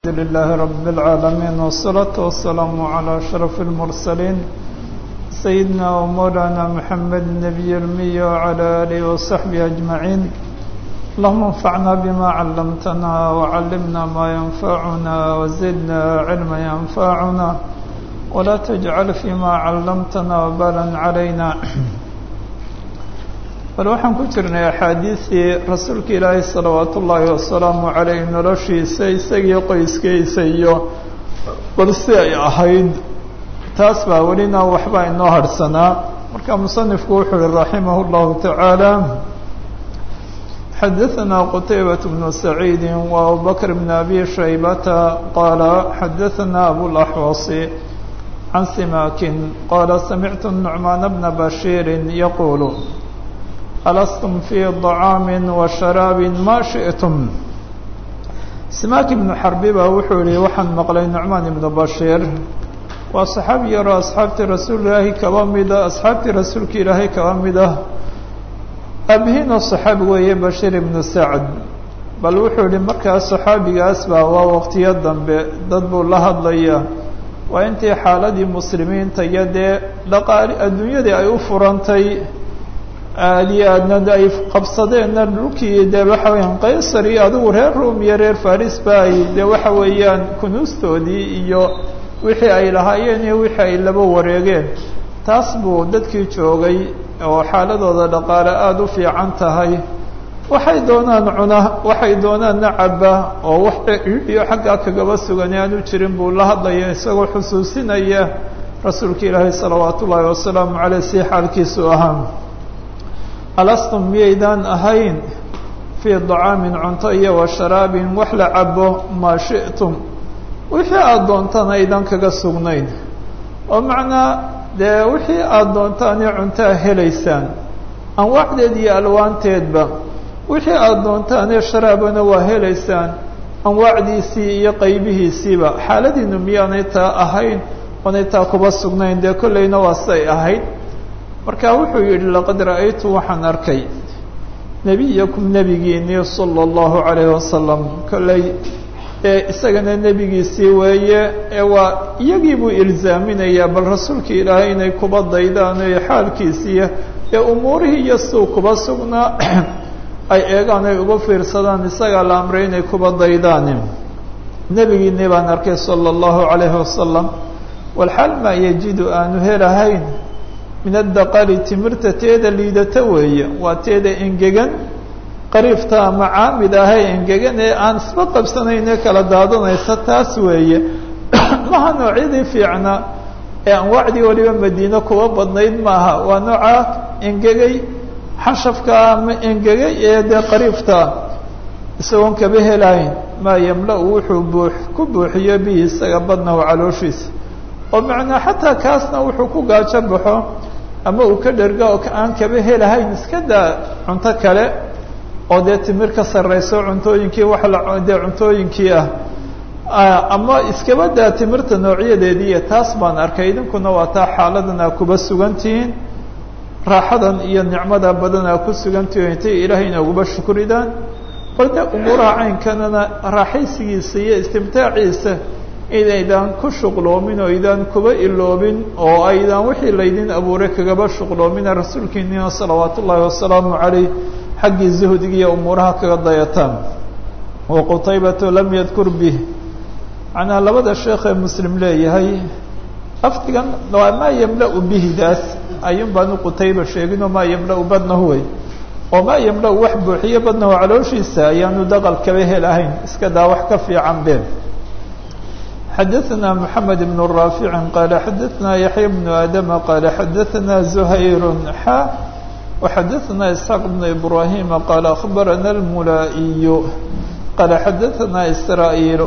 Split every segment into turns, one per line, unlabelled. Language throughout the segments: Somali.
الحمد لله رب العالمين والصلاة والسلام على أشرف المرسلين سيدنا ومولانا محمد النبي المي وعلى آله وصحبه أجمعين اللهم انفعنا بما علمتنا وعلمنا ما ينفعنا وزدنا علما ينفعنا ولا تجعل فيما علمتنا وبالا علينا bal waxaan ku jirnay axaadiistii rasuulka ilaahay salawaatu ullaahi wasalaamu caleyh noloshiisa isagiyo qoyskiisa iyo bal si ay ahayd taas baa welina waxbaa inoo harhsanaa marka musanifku wuxuu uhi raximah اllahu tacaala xadaثna qutaybaة bnu saciidi wa abubakr bn abi shaybata qaala xadaثna abulaxwasi can simakin qaala samictu nucmaan bna bashiiri yaquulu alastum fii طacaami wa sharaabi ma shiئtum simaak ibnu xarbi baa wuxuu yihi waxaan maqlay nucmaan ibnu bashiir waa saxaabi yaroo asxaabtii rasuul ilaahi kaba mida asxaabtii rasuulka ilaahay kaba mid ah aabihiinoo saxaabi weeye bashiir ibnu sacd bal wuxuu yihi markaas saxaabigaas baa waa waqtiyo dambe dad buu la hadlaya waa intii xaaladii muslimiinta iyo dee dhaqaali adduunyadii ay u furantay aada iyo aadna ay qabsadeenna dhulkii dee waxa weyaan qaysar iyo adigu reer rom iyo reer faris ba ay dee waxa weeyaan kunuustoodii iyo wixii ay lahaayeen iyo wixii ay laba wareegeen taas buu dadkii joogay oo xaaladooda dhaqaale aada u fiican tahay waxay doonaan cuna waxay doonaanna caba oo wax iyo xaggaa kagaba sugan aanu jirin buu la hadlaya isagoo xusuusinaya rasuulka ilaahay salawaat ullaahi wasalaamu caleyh si xaalkiisu ahaa alastum miyaydaan ahayn fii dacaamin cunto iyo wa sharaabin wax la cabo maa shi'tum wixii aada doontaan aydan kaga sugnayn oo macnaa dee wixii aada doontaanee cuntaa helaysaan anwaacdeed iyo alwaanteedba wixii aada doontaanee sharaabana waa helaysaan anwaacdiisii iyo qaybihiisiiba xaaladiinu miyaanay taa ahayn oonay taa kuba sugnayn dee kollayna waa siday ahayd marka wuxuu yidhi laqad ra'aytu waxaan arkay nebiyakum nebigiinii sala allahu calayhi wasalam kolley ee isagana nebigiisii weeye ee waa iyagii buu ilzaaminayaa bal rasuulka ilaahay inay kuba daydaan ee xaalkiisiiya ee umuurihii iyo suu kuba sugnaa ay eegaan ay uga fiirsadaan isagaa la amray inay kuba daydaan nebigiinii baan arkay sala allahu calayhi wasalam walxaal maa yajidu aanu helahayn min addaqali timirta teeda liidata weeye waa teeda engegan qariifta ama caamid ahee engegan ee aan isba qabsanayn ee kala daadanaysa taas weeye maha noocyadii fiicnaa ee anwaacdii waliba madiine kuwa badnayd maaha waa noocaa engegay xashafka ama engegay ee dee qariifta isagoon kaba helayn maa yamla-u wuxuu buux ku buuxiyo bihi isaga badnahu calooshiisa oo macnaa xataa kaasna wuxuu ku gaajo baxo ama uu ka dherga oo aan kaba helahayn iska daa cunto kale oo dee timir ka sarrayso cuntooyinkii wax la dee cuntooyinkii ah ama iskaba daa timirta noocyadeediiyo taas baan arkay idinkuna waa taa xaaladan aa kuba sugantihiin raaxadan iyo nicmada badan aa ku sugantihiin intay ilaahayna uguba shukridaan bal de umuuraha caynkanana raaxaysigiisa iyo istimtaaciisa inaydaan ku shuqloomin oo aydaan kuba iloobin oo aydaan wixii laydin abuuray kagaba shuqloomina rasuulkiinina salawaat ullaahi wasalaamu caleyh xaggii zuhdiga iyo umuuraha kaga dayataan wa qutaybatu lam yadkur bih macnaa labada sheekhee muslim leeyahay lafdigan waa maa yamla-u bihidaas ayuun baanu qutayba sheeginoo maa yamla-u badnahu wey oo maa yamla-u wax buuxiyo badnahu calooshiisa ayaanu daqal kaba helahayn iska daa wax ka fiican be xadaثna mحamed بن raafic qaala xadaثna yaحya بن adama qaala xadaثna زhayr xa وxadaثna isxaaq بn ibrahima qaala aخbarana اlmulaa'iy qaala xadaثna srاaيil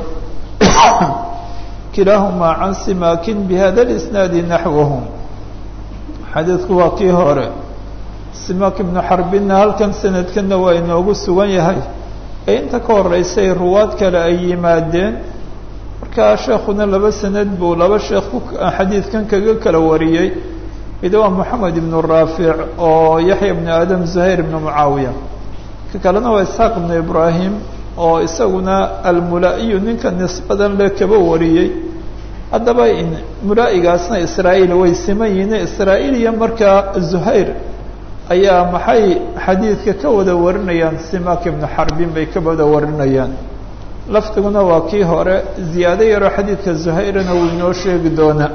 kilaahuma can simakin bhada اsnaadi naxwahu xadiidku waa kii hore simak ibnu xarbina halkan sanadkana waa inoogu sugan yahay ee inta ka horeysay ruwaad kale ay yimaadeen markaa sheekuna laba sanad buu laba sheekh ku xadiidkan kaga kala wariyey mid waa moxamed ibnu raafic oo yaxya ibnu aadam zuhayr ibnu mucaawiya ka kalena waa isxaaq ibnu ibraahim oo isaguna almulaa'iyu ninka nisbadan le kaba wariyey haddaba mulaa'igaasna israa'iil way siman yihiin israa'iil iyo markaa zuhayr ayaa maxay xadiidka ka wada warinayaan simak ibnu xarbin bay ka wada warinayaan lafdiguna waa kii hore ziyaado yaroo xadiidka zuhayrana wuu inoo sheegi doonaa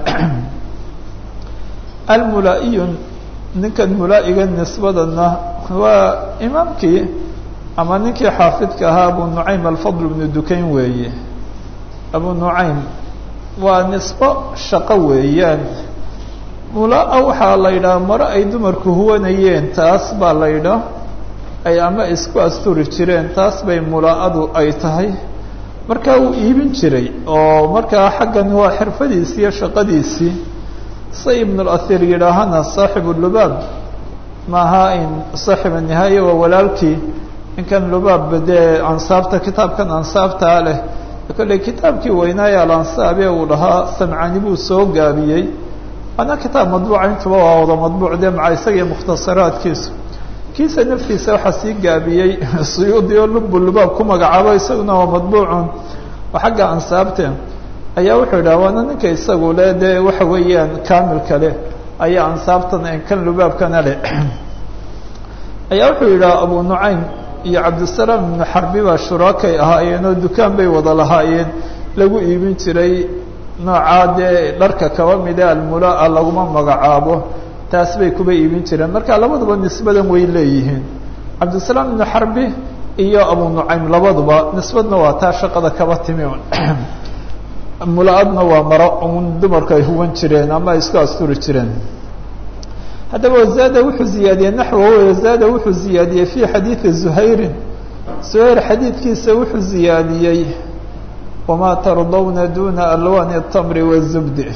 almulaa'iyu ninkan mulaa'iga nisbadana waa imaamkii ama ninkii xaafidka ahaa abu nucaym alfadl bnu dukayn weeye abu nucaym waa nisbo shaqo weeyaan mulaa waxaa la yidhaha maro ay dumarku huwanayeen taas baa la yidhaah ay ama isku asturi jireen taas bay mulaa-adu ay tahay markaa wuu iibin jiray oo markaa xaggan waa xirfadiisii iyo shaqadiisii say ibnulahir yidhaahana saaxibu lubaab maaha in saaxiba nihaaya waa walaalkii ninkan lubaabba dee ansaabta kitaabkan ansaabtaa leh kolley kitaabkii weynaaye alansaabe uu dhahaa samcani buu soo gaabiyey waana kitaab madbuuca intuba waa wada madbuuc dee maca isaga iyo mukhtasaraadkiisu kiisa naftiisa waxaa sii gaabiyey suyuudi oo lubu lubaab ku magacaabo isaguna waa madbuucun oo xagga ansaabte ayaa wuxuu yidhaha waana ninka isagu le dee waxa weeyaan kaamilka leh ayaa ansaabtan kan lubaabkana leh ayaa wuxuu yidhaha abu nucaym iyo cabdisalaam ibnu xarbi baa shuraakay ahaayeen oo dukaan bay wada lahaayeen lagu iibin jiray noocaa dee dharka kaba mida almulaa laguma magacaabo taas bay kuba iibin jireen marka labaduba nisbadan way leeyihiin cabdisalaam ibnu xarbi iyo abu nucaym labaduba nisbadna waa taa shaqada kaba timi mula-adna waa maro un dumarku ay huwan jireen ama ay isku asturi jireen haddaba wazaada wuxuu ziyaadiyey naxwahu wazaada wuxuu ziyaadiyey fi xadiidi zuhayrin zuhayr xadiidkiisa wuxuu ziyaadiyey wamaa tardawna duna alwani الtamri wالzubdi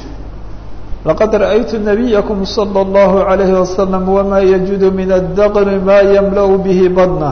laqad ra'aytu nabiyakum salى اllahu عalayhi wasalam wama yajudu min addaqri ma yamla' bihi badna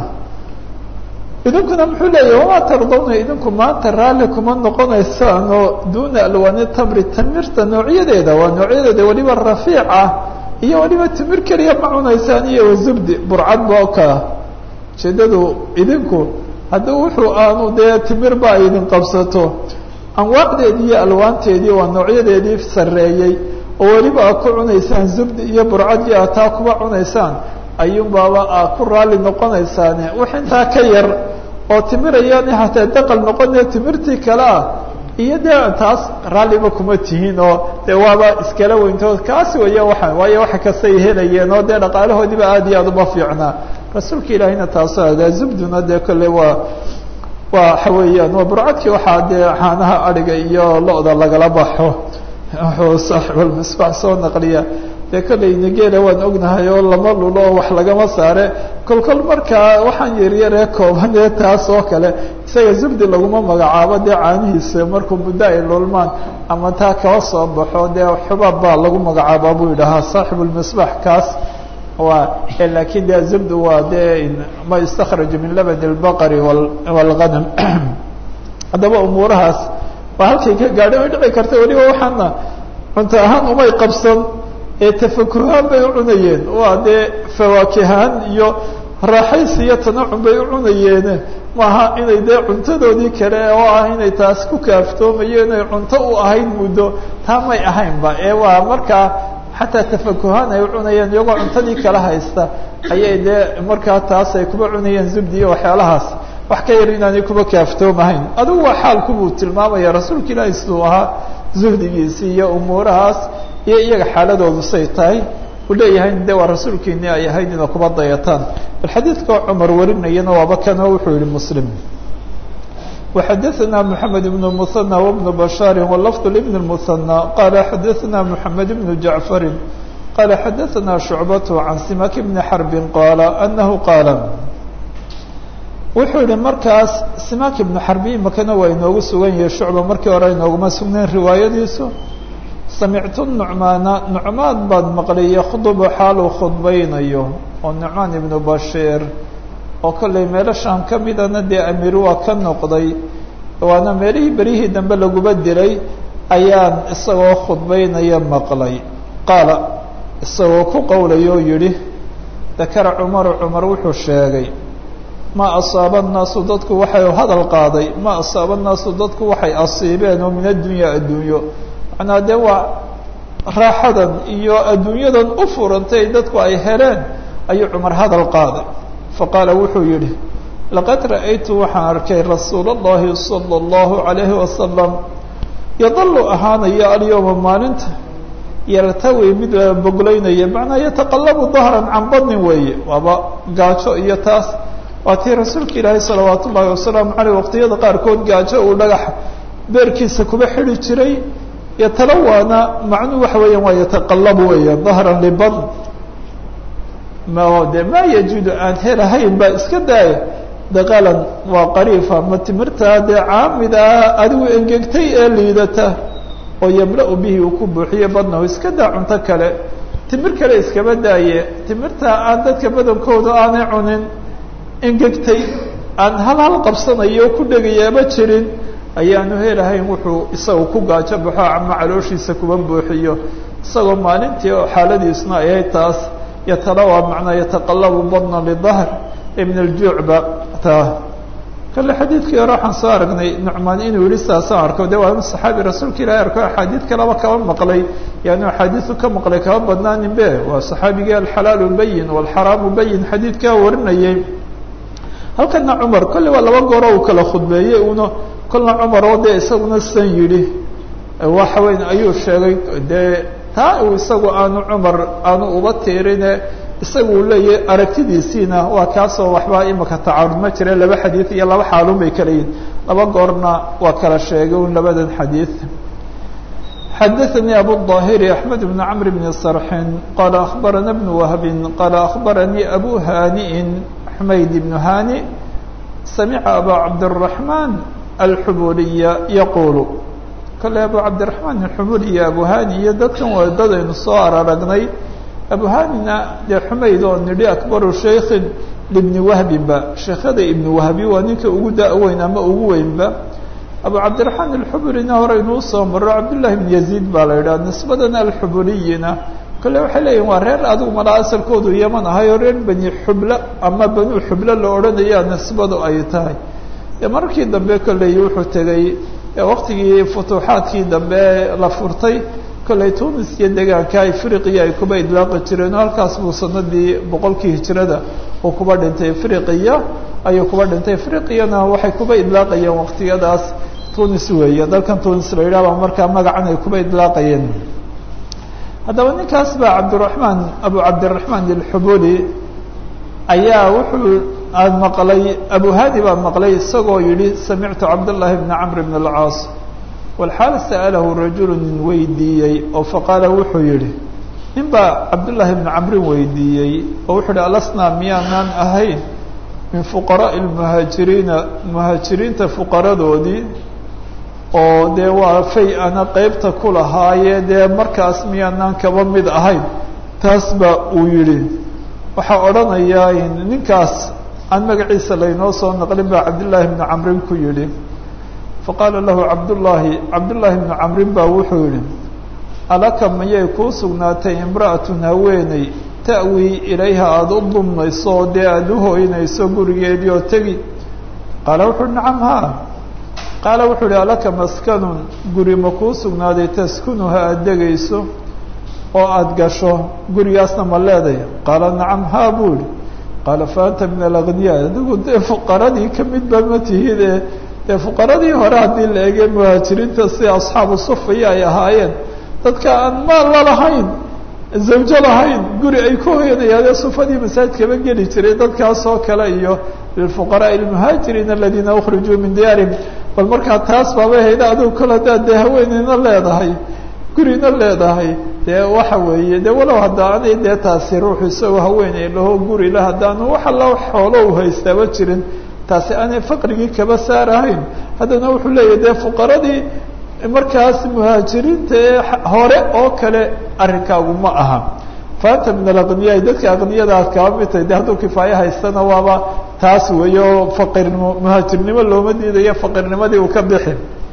idinkuna muxuu leeyahy wamaa tardawna idinku maanta raalli kuma noqonaysaan oo duna alwani tamri tamirta noocyadeeda waa noocyadeeda weliba rafiica iyo weliba timir keliya ma cunaysaan iyo wazubdi burcad booka ujeedadu idinku haddii wuxuu aanu dee timir ba ay idin qabsato anwaacdeedii iyo alwaanteedii waa noocyadeedii sarreeyey oo weliba aad ku cunaysaan zubdi iyo burcad iyo aad taa kuba cunaysaan ayuunbaaba aad ku raalli noqonaysaane wix intaa ka yar oo timirayaan hataa daqal noqone timirtii kale ah iyo dee taas raalliba kuma tihiin oo dee waaba iskala weyntood kaasi weya waa waayo waxa kastay helayeen oo dee dhaqaalahoodiiba aad iyo aad uma fiicnaa rasuulka ilaahiyna taaso adaa zubduna dee kolle waa waa waxa weeyaan waa burcadkii waxaa dee caanaha adhiga iyo lo-da lagala baxo wuxuu saaxiibulmisbaax soo naqliya dee kolleyna geela waan ognahay oo lama lulo oo wax lagama saare kol kol markaa waxaan yaryaree kooban ee taas oo kale isaga zubdi laguma magacaabo dee caanihiisa markuu muddo ay lulmaan ama taa kaba soo baxo dee xubaab baa lagu magacaaba buu yidhahaa saaxibulmisbaax kaas waa lakin de zubdu waa dee ma istakraju min labn اlbaqri wاlganam haddaba umuurahaas waa halkay ka gaadhay way dhici karta weliba waxaana cunto ahaan umay qabsan ee tafakuhaan bay u cunayeen waa dee fawaakihaan iyo raaxaysi iyo tanacum bay u cunayeene maaha inay dee cuntadoodii kale oo ah inay taas ku kaaftoomayo inay cunto u ahayd muddo taa may ahaynba ee waa markaa xataa tafakuhaan ay u cunayeen iyagoo cuntadii kala haysta ayay dee markaa taas ay kuba cunayeen zubdi iyo waxyaalahaas wax ka yar inaanay kuba kaaftoomahayn adigu waa xaalku buu tilmaamaya rasuulka ilaahi siduu ahaa zuhdigiisii iyo umuurahaas iyo iyaga xaaladoodu say tahay uu leeyahay de waa rasuulkiini ay ahayd ina kuba dayataan bal xadiidka cumar warinayana waaba kanoo wuxuu yihi muslim وxadثna محamed بن المثنى وبن بشhاr ولفظ لبن المثنى qال xadثna محamed بن جعفر qال xadثna شعبة عن سمك بن حرب qال أنه qاaل wuxuu yihi markaas سمك بن حرب imakana waa inoogu sugan yahay شhuعبة markii hore inooguma sugnayn riwaayadiisu samictu نucmaana نucmaan baad maqlay ykdb xaal uu khudbaynayo oo نucmaan iبن bashيr oo kollay meelo shaam ka midana dee amiir waa ka noqday waana meelihii beryihii dambe laguba dilay ayaan isagoo khudbaynaya maqlay qaala isagoo ku qowlay oo yidhi dakara cumaru cumar wuxuu sheegay ma asaaba الnaasu dadku waxay hadal qaaday ma asaaba الnaasu dadku waxay asiibeen oo min addunya addunyo macnaa dee waa raaxadan iyo adduunyadan u furantay dadku ay heleen ayuu cumar hadal qaaday faqaala wuxuu yidhi laqad ra'aytu waxaan arkay rasuul اllahi salى اllahu عalayhi wasalam yadalu ahaanaya alyowma maalinta yartawi mid boglaynaya macnaa yataqalabu dahran can badnin weeye waaba gaajo iyo taas waa tii rasuulka ilaahay salawaat ullahi wasalaamu caleyh waqtiyada qaarkood gaajo uu dhagax beerkiisa kuba xidi jiray yatalawaana macnuu waxa weeyaan waa yataqalabu weeya dahran libadn ma de maa yajidu aan helahayn baa iska daaya daqalan waa qariifa ma timirtaa dee caamida adigu engegtay ee liidata oo yamla-u bihi uu ku buuxiye badnahu iska daa cunto kale timir kale iskaba daaye timirtaa aan dadka badankooda aanay cunin engegtay aan hal hal qabsanayo ku dhegayaaba jirin ayaanu helahayn wuxuu isaga ku gaajo baxo ama calooshiisa kuba buuxiyo isagoo maalintii oo xaaladiisna ayay taas yatalawa macnaa yataqalabu badna lidahr ibn aljuucba taa kale xadiidkii hore waxaan soo aragnay nucmaan inuu yihi saasaan arko de waa saxaabi rasuulka ilahi arko axaadiid kalaba kaba maqlay yaanu axaadiisu ka maqlay kaba badnaanin be waa saxaabigii alxalaalu bayin walxaraamu bayin xadiidkaa warinayay halkana cumar kolley waa laba gooro uu kala khudbeeyey una kolna cumar oo dee isaguna san yidhi waxa weyn ayuu sheegay dee taa uu isagu aanu cumar aanu uba tiirine isaga uu leeyahay aragtidiisiina waa kaasoo waxbaa imika tacaarud ma jira laba xadiid iyo laba xaalun bay kala yihin laba goorna waa kala sheegay un labadan xadiid xadaثnي abu الظاhiri أحmed بن cمr بن صرحin qala أخbarana بن وهbi qala أخbaranii abu haniءi حmayd بن hani samica aba cabdالرaحman الxubuliya yaqulu kale abu cabdiraحman الxubuliya abu hani iyo dadkan waa dadaynu soo araragnay abu hanina dee xumayd oo nidhi akbaru shaykin libni wahbinba sheekhada ibni wahbi waa ninka ugu da-weyn ama ugu weynba abu cabdiraxmaan alxubulina hore inuu soo maro cabdullahi ibn yaziid baa la yidhaha nisbadan alxubuliyina kale waxay leeyihin waa reer adigu malaa asalkoodu yaman ahay oo reer bani xubla ama banu xublo la odhanayaa nisbadu ay tahay dee markii dambe kolley wuxuu tegey waqtigii futuuxaadkii dambe la furtay kolley tunis iyo degaanka afriqiya ay kuba idlaaqi jireen oo halkaas buu sanadii boqolkii hijrada uu kuba dhintay afriqiya ayuu kuba dhintay afriqiyana waxay kuba idlaaqayeen waqtiyadaas tunis weeye dalkan tunis la yidhahba markaa magacan ay kuba idlaaqayeen haddaba ninkaas baa cabdiraxmaan abu cabdiraxmaan alxubuli ayaa wuxuu aan maqlay abu hadi baan maqlay isagoo yidhi samictu cabdاllahi bna camr bn اlcaas walxaal sa'alahu rajulu nin weydiiyey oo faqaala wuxuu yidhi nin baa cabdullaahi bni camrin weydiiyey oo wuxuu yihi alasnaa miyaanaan ahayn min fuqaraa'i lmuhaajiriina muhaajiriinta fuqaradoodii oo dee waa fay ana qeybta ku lahaaye dee markaas miyaanaan kaba mid ahayn taas baa uu yidhi waxaa odhanayaa ninkaas aan magaciisa laynoo soo naqlin baa cabdullaahi bni camrin ku yidhi faqaala lahu cabdullaahi cabdullaahi bnu camrin baa wuxuu yihi alaka mayay kuu sugnaatay imra'atun haweeney ta'wii ilayha aada u dumnayso oo dee aada u hooynayso gurigeedii oo tegi qaala wuxu uhi nacam haa qaala wuxuu ihi alaka maskanun guri ma kuu sugnaaday taskunuha aada degayso oo aada gasho gurigaasna ma leeday qaala nacam haa buu yihi qaala fa anta min alagniyaa adigu dee fuqaradii ka mid ba ma tihide dee fuqaradii hore haddii la eegay muhaajiriinta si asxaabu sufaya ay ahaayeen dadka aan maal la lahayn zawjo lahayn guri ay ku hoyanayaane sufadii masaajidkaba geli jiray dadkaas oo kale iyo lilfuqaraai almuhaajiriina aladiina ukhrijuu min diyaarihim bal markaa taas baaba hayda adigu kol haddaad dee haweeneyna leedahay gurina leedahay dee waxa weeye dee walow haddaanay dee taasi ruuxu isagoo haweeney laho guri la haddaanu wax alla xoolo u haystaaba jirin taasi aanay faqrigii kaba saarahayn haddana wuxuu leeyahy dee fuqaradii markaas muhaajiriinta ee hore oo kale arrinkaagu ma aha faanta min alaqniyaai dadka aqniyada aad kaba mid tahay de hadduu kifaayo haystana waaba taas weeye oo faqirnimo muhaajirnimo looma diidayo faqirnimadii uu ka bixi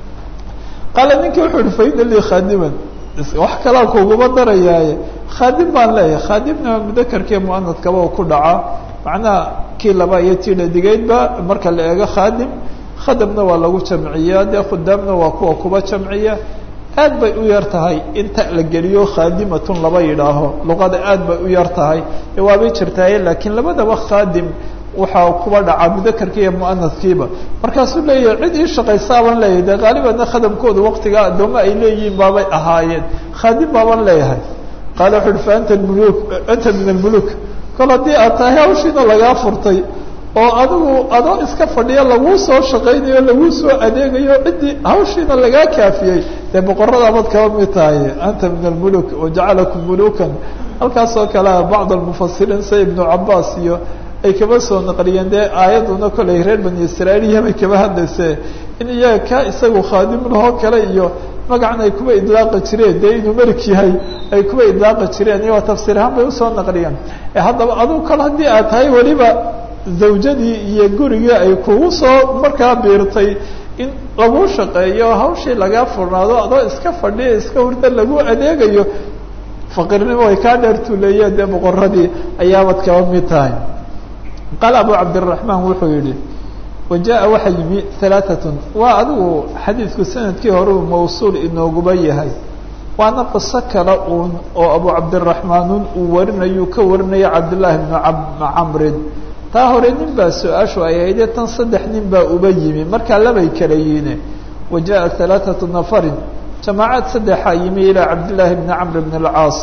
qaala ninkii wuxuu uhi fa ina lii khaadiman wax kalaa kuguma darayaaye khaadim baan leeyahay khaadimna mudakarkee muanadkaba u ku dhaca macnaha kii laba iyo tii dhadigeydba marka la eego khaadim khadamna waa lagu jamciyaa dee khudaamna waa kuwa kuba jamciya aad bay u yar tahay inta la geliyo khaadimatun laba yidhaaho luqada aad bay u yar tahay waabay jirtaaye laakiin labadaba khaadim waxaa kuba dhacaa mudakarkii iyo muanaskiiba markaasuu leeyahay cid ii shaqaysaaban leeyahay dee qaalibanna khadamkooda waktigaa addoommo ay leeyihiin baabay ahaayeen khaadim baaban leeyahay qaala wuxu uhi fa anta muluk anta min almuluk kol haddii aad tahay hawshiina lagaa furtay oo adigu adoo iska fadhiya laguu soo shaqaynayo laguu soo adeegayo ciddii hawshiina lagaa kaafiyey dee boqoradaabad kaba mid tahay anta min almuluk wajacalakum mulukan halkaasoo kale bacd almufasiriin sida ibnu cabaas iyo ay kaba soo naqliyeen dee aayaduna koley reer bani israailiya bay kaba hadlayse in iyaga ka isagu khaadimulahoo kale iyo magacan ay kuba idlaaqi jireen dee inuu melik yahay ay kuba idlaaqi jireen iyagoo tafsiir ahaan bay usoo naqliyeen haddaba adugu kale haddii aad tahay weliba zawjadii iyo gurigii ay kugu soo markaa biirtay in laguu shaqeeyo hawshii lagaa furnaado adoo iska fadhiya iska hurda lagu adeegayo faqiirnimo way kaa dheertuuleeyeen dee boqoradii ayaabad kaba mid tahay qaala abu cabdiraxmaan wuxuu yihi wajaءa waxa yimi alaaatun waa adigu xadiidku sanadkii hore uu mawsuul inooguba yahay waana qiso kale uun oo abu cabdiraxmaanun uu warinayu ka warinaya cabdillaahi bnu camrin taa hore nin baa su-aashu ay ahaydee tan saddex nin baa uba yimi markaa labay kala yiine wajaءa alaaثatu nafarin jamaacaad saddexaa yimi ilaa cabdillaahi bni camr bn اlcaas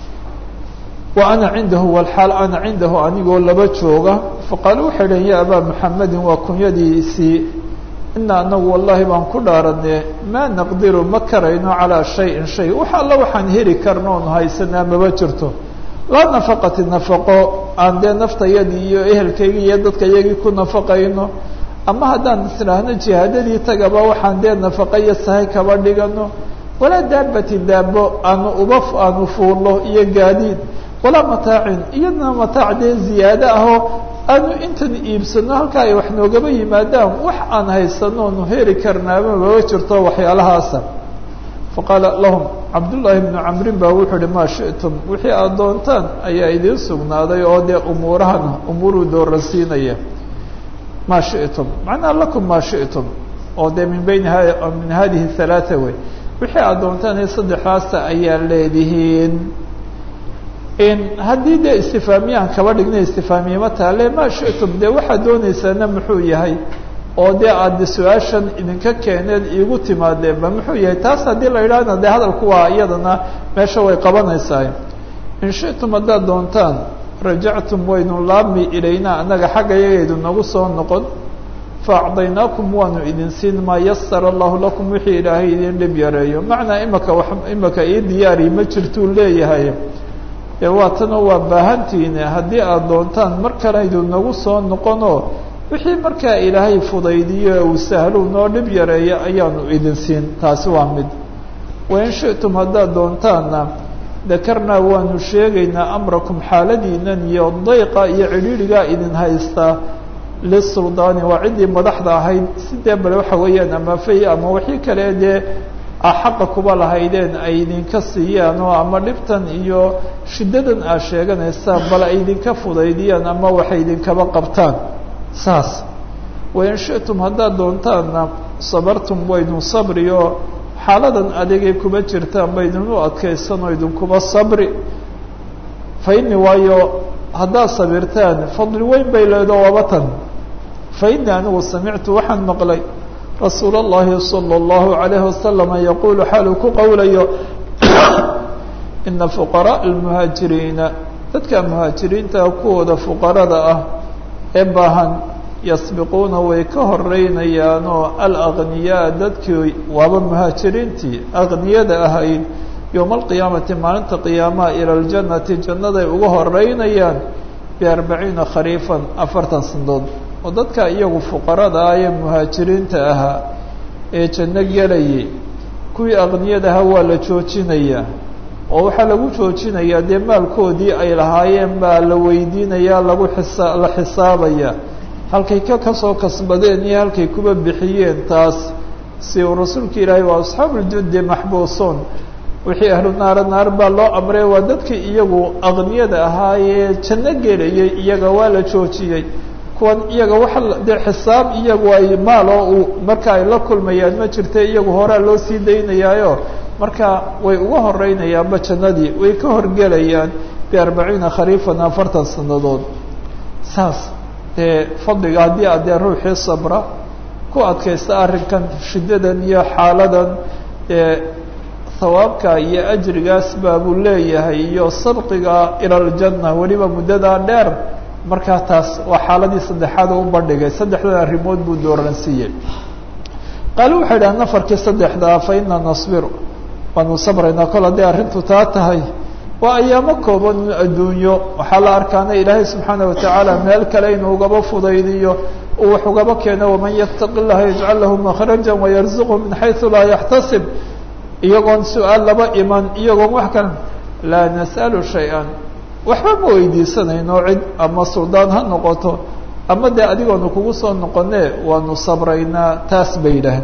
wa ana cindahu walxaal ana cindahu anigoo laba jooga faqaalu waxay dhaheen ya abaa muxamedin waa kunyadiisii ina anagu wallahi baan ku dhaaranee maa naqdiru ma karayno calaa shayin shay wax alla waxaan heli karno oonu haysanaa maba jirto laa nafaqati nafaqo aan dee naftayadii iyo ehelkaygii iyo dadka yagii ku nafaqayno ama haddaan isdhaahno jihaadadii tagaba waxaan dee nafaqo iyo sahay kaba dhigano walaa daabati daabo aanu uba aanu fuullo iyo gaadiid walaa mataacin iyadna mataac dee ziyaado ahoo aanu intan iibsano halkaa ay wax noogaba yimaadaan wax aan haysano onu heli karnaaba maba jirto waxyaalahaasa faqaala lahum cabdullaahi bnu camrin baa wuxuu uhi maa shi'tum wixii aad doontaan ayaa idiin sugnaaday oo dee umuurahana umuuruu dooransiinaya maa shi'tum macnaha lakum maa shi'tum oo dee min bayni min hadihi halaata wey wixii aad doontaan ee saddexdaasa ayaa leedihiin haddii dee istifaamiyaan kaba dhignay istifaamiyama taale maa shi'tum dee waxaad doonaysaana muxuu yahay oo dee aada su-aashan idinka keeneen iigu timaadeenba muxuu yahay taas haddii la yidhaahna dee hadalku waa iyadana meesha way qabanaysaa in shi'tum haddaad doontaan rajactum waynu laabmi ilaynaa annaga xagga yagaydu nagu soo noqon faacdaynaakum waanu idin siin maa yasara allahu lakum wixii ilaahay idin dhib yareeyo macnaa imaka wa imaka ii diyaari ma jirtuu leeyahay ee waatana waa baahantiine haddii aada doontaan mar kalaydu nagu soo noqonoo wixii markaa ilaahay fudaydiyo uu sahlu noo dhib yareeya ayaanu idin siin taasi waa mid wain shi'tum haddaad doontaanna dakarnaa waanu sheegaynaa amrakum xaaladiinan iyo dayqa iyo cidhiidhigaa idin haystaa lisuldaani waa ciddii madaxda ahayd sidee bale waxa weeyaan ama fay ama wixii kale dee xaqa kuba lahaydeen ay idinka siiyaan oo ama dhibtan iyo shiddadan aad sheeganaysaan bal ay idinka fudaydiyaan ama waxay idinkaba qabtaan saas wain shi'tum haddaad doontaanna sabartum waynu sabri oo xaaladan adigay kuma jirtaan ba idinu adkaysan oo idinkuba sabri fa ini waayo haddaad sabirtaan fadli weyn bay leedo wabatan fa ini anigu samictu waxaan maqlay rasuul اllahi salى اllahu عalayhi wasalama yaquulu xaaluu ku qowlayo ina fuqaraء اlmuhaajiriina dadka muhaajiriinta kuwooda fuqarada ah ee baahan yasbiquuna way ka horeynayaan oo alagniyaa dadkii waaba muhaajiriintii agniyada ahayd yowma alqiyaamati maalinta qiyaamaha ila ljannati jannaday uga horeynayaan biarbaciina khariifan afartan sandood oo dadka iyagu fuqarada ah ee muhaajiriinta ahaa ee janno gelayay kuwii aqniyada ahaa waa la joojinayaa oo waxaa lagu joojinayaa dee maalkoodii ay lahaayeen baa la weydiinayaa lagu xisa la xisaabaya halkay ka kasoo kasbadeen iyo halkay kuba bixiyeen taas si uu rasuulka ilaahay waa asxaabuljudi maxbuusuun wixii ahlu naara naar baa loo amray waa dadkii iyagu aqniyada ahaa ee janno gelayay iyaga waa la joojiyey kuwan iyaga waxa dee xisaab iyagu ay maal oo uu marka ay la kulmayaan ma jirta iyagu horaa loo sii daynayaayo marka way uga horeynayaanba jannadii way ka horgelayaan biarbaciina khariifan afartan sanadood saas dee fadliga haddii a dee ruuxii sabra ku adkaysta arrinkan shiddadan iyo xaaladan dee hawaabka iyo ajrigaas baabuu leeyahay iyo sabqiga ila aljanna weliba muddadaa dheer markaa taas waa xaaladii saddexaad u bandhigay saddexdan arrimood buu dooransiiyey qaale waxay idhaha nafarkii saddexdaa fa ina nasbiru waanu sabraynaa kol hadday arrintu taa tahay waa ayaamo kooban adduunyo waxaa la arkaana ilaahay subxaana watacaala meel kale inuu ugaba fudaydiyo uu wax ugaba keeno waman yattaqi llaha yajcal lahu makhraja wayarzuqhu min xaysu laa yaxtasib iyagoon su-aal laba iman iyagoon wax kale laa nas'alu shay-an waxba ma weydiisanayno cid ama suldaan ha noqoto ama dee adigoonu kugu soo noqonee waanu sabraynaa taas bay yidhaaheen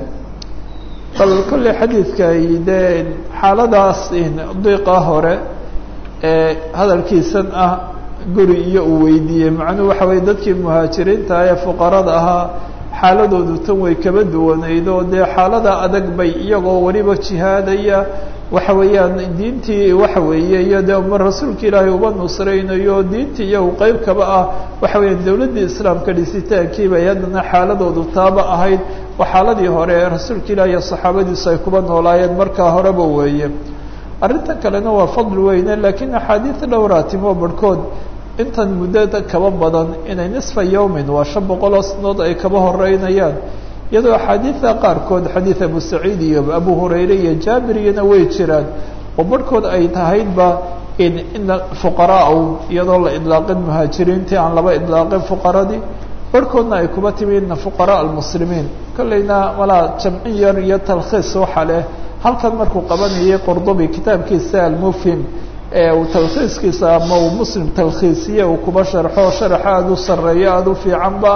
bal kolley xadiidka dee xaaladaas diiqa hore ee hadalkiisan ah guri iyo uu weydiiyey macnuhu waxa weye dadkii muhaajiriinta ee fuqarada ahaa xaaladoodu tan way kaba duwanayd oo dee xaalada adag bay iyagoo weliba jihaadaya waxa weeyaan diintii waxa weeye iyo dee ma rasuulka ilaahay uba nusraynayo diintii iyagu qeyb kaba ah waxa weeyaan dowladdii islaamka dhisitaankii bay haddana xaaladoodu taaba ahayd waa xaaladii hore ee rasuulka ilaah iyo saxaabadiisu ay kuba noolaayeen markaa horeba weeye arrintan kalena waa fadli weyne laakiin axaadiid dhowraatimo barhkood intan muddada kaba badan inay nisfa yawmin waa shan boqol oo sanood ay kaba horeynayaan iyadoo axaadiida qaarkood xadiid abu saciid iyo abu hurayre iyo jaabiriyana way jiraan oo barhkood ay tahaydba in ina fuqaraa iyadoo la idlaaqin muhaajiriintii aan laba idlaaqin fuqaradii barhkoodna ay kuba timi ina fuqaraa almuslimiin kolleyna malaa jamcin yar iyo talkhiis waxa leh halkan markuu qabanayay qordobi kitaabkiisa almufhim ee uu talkhiiskiisa ama uu muslim talkhiisiye uu kuba sharxo sharax aada u sareeyo aada u fiicanba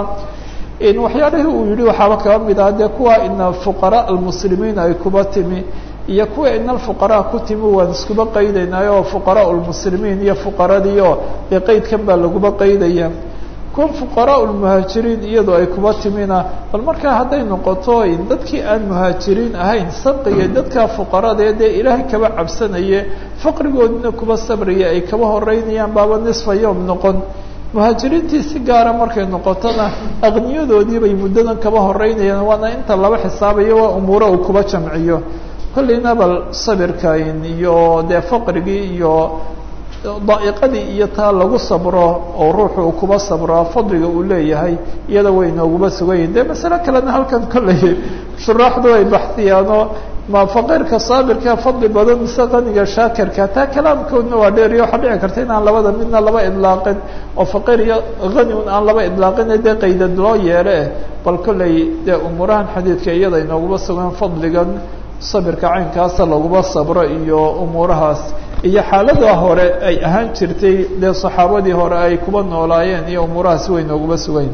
in waxyaalihii uu yihi waxaaba kaba mid ah dee kuwa ina fuqaraa almuslimiin ay kuba timi iyo kuwa ina alfuqaraa ku timi waan iskuba qaydaynaayo oo fuqaraa lmuslimiin iyo fuqaradiio dee qeydkan baa laguba qaydaya kuwa fuqaraa lmuhaajiriin iyadoo ay kuba timina bal markaa hadday noqoto dadkii aan muhaajiriin ahayn sabqiga dadka fuqaradee dee ilaahay kaba cabsanaye faqrigoodina kuba sabraya ay kaba horeynayaan baaba nisfa yowm noqon muhaajiriintii si gaara markay noqotona aqniyadoodii bay muddadan kaba horeynayaan waana inta laba xisaabayo waa umuuro uu kuba jamciyo kolleyna bal sabirkan iyo dee faqrigii iyo daa'iqadii iyo taa lagu sabro oo ruuxu uu kuba sabro fadliga uu leeyahay iyada way nooguba sugan yihin dee masale kalena halkan kolley shuraaxdu ay baxsiyaanoo ma faqiirka saabirka fadli badan mise qaniga shaakirka taa kalaamkoodna waa dheer iyo waxaa dhici karta inaan labada midna laba idlaaqin oo faqiir iyo hani un aan laba idlaaqin dee qaydad loo yeele bal kolley dee umuurahan xadiidka iyada inooguba sugan fadligan sabirka caynkaasa laguba sabro iyo umuurahaas iyo xaalada hore ay ahaan jirtay dee saxaabadii hore ay kuba noolaayeen iyo umuurahaas way nooguba sugayn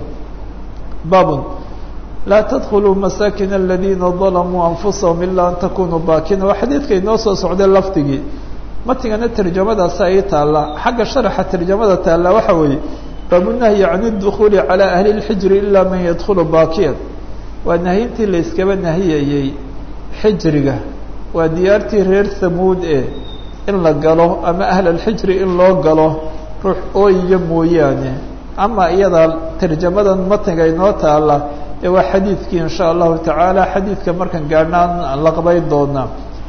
babun laa tadkuluu masaakin aladiina dalamuu anfusahum ilaa an takunuu baakina waa xadiidka inoo soo socday lafdigii matigana tarjamadaasi ay taalla xagga sharaxa tarjamada taalla waxa weeye baabunahyi can اdukhuuli calى ahli اlxijri ilaa man yadkhulu baakiyan waa nahyintii la iskaba nahiyayey xijriga waa diyaartii reer hamuud ee in la galo ama ahl alxijri in loo galo ruux ooyiya mooyaane ama iyada tarjamadan matniga inoo taala ee waa xadiidkii in sha allahu tacaala xadiidka markan gaadhnaan la qabayn doonaa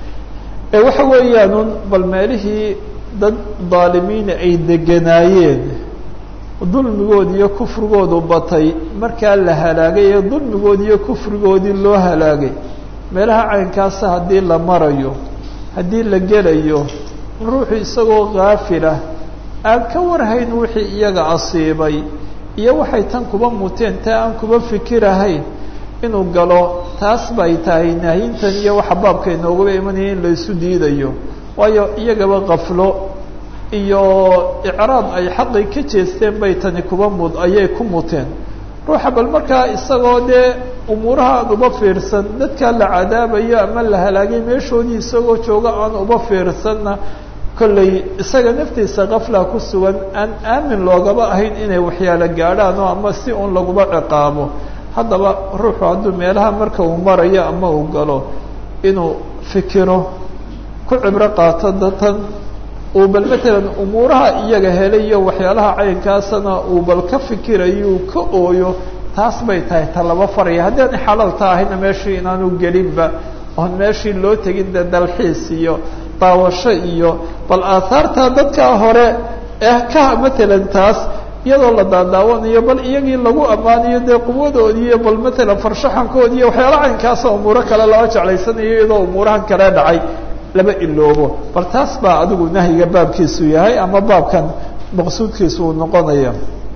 ee waxa weeyaanun bal meelihii dad daalimiina ay deganaayeen dulmigoodi iyo kufrigoodu batay markaa la halaagay ee dulmigoodi iyo kufrigoodii loo halaagay meelaha caynkaasa haddii la marayo haddii la gelayo ruuxu isagoo kaafilah aan ka warhayn wixii iyaga asiibay iyo waxay tan kuba muteen taa aan kuba fikirahayn inuu galo taas bay tahay nahyintan iyo waxa baabka inoogaba imanaya in laysu diidayo waayo iyagaba kaflo iyo icraab ay xaqi ka jeesteen bay tani kuba mud ayay ku muteen ruuxa bal markaa isagoo dee umuuraha aan uba fiirsan dadkaa la cadaabayo ama la halaagay meeshoodii isagoo jooga aan uba fiirsanna kolley isaga naftiisa kafla ku sugan aan aamin loogaba ahayn inay waxyaalo gaadhaan oo ama si un laguma ciqaabo haddaba ruuxu hadduu meelaha marka uu marayo ama uu galo inuu fikiro ku cibro qaato datan uu bal matalan umuuraha iyaga helay iyo waxyaalaha caynkaasana uu bal ka fikirayo uu ka ooyo taas bay tahay ta laba faraya haddii aan xalaalta ahayna meeshii inaanu gelinba oon meeshii loo tegin de dalxiis iyo daawasho iyo bal aahaarta dadkaa hore eh ka matalan taas iyadoo la daadaawanayo bal iyagii lagu ammaanayo dee quwadoodii iyo bal matalan farshaxankoodi iyo waxyaala caynkaasa umuuro kale loo jeclaysanayo iyadoo umuurahan kale dhacay laba iloobo bal taas baa adigu nahyiga baabkiisu yahay ama baabkan maqsuudkiisu uu noqonaya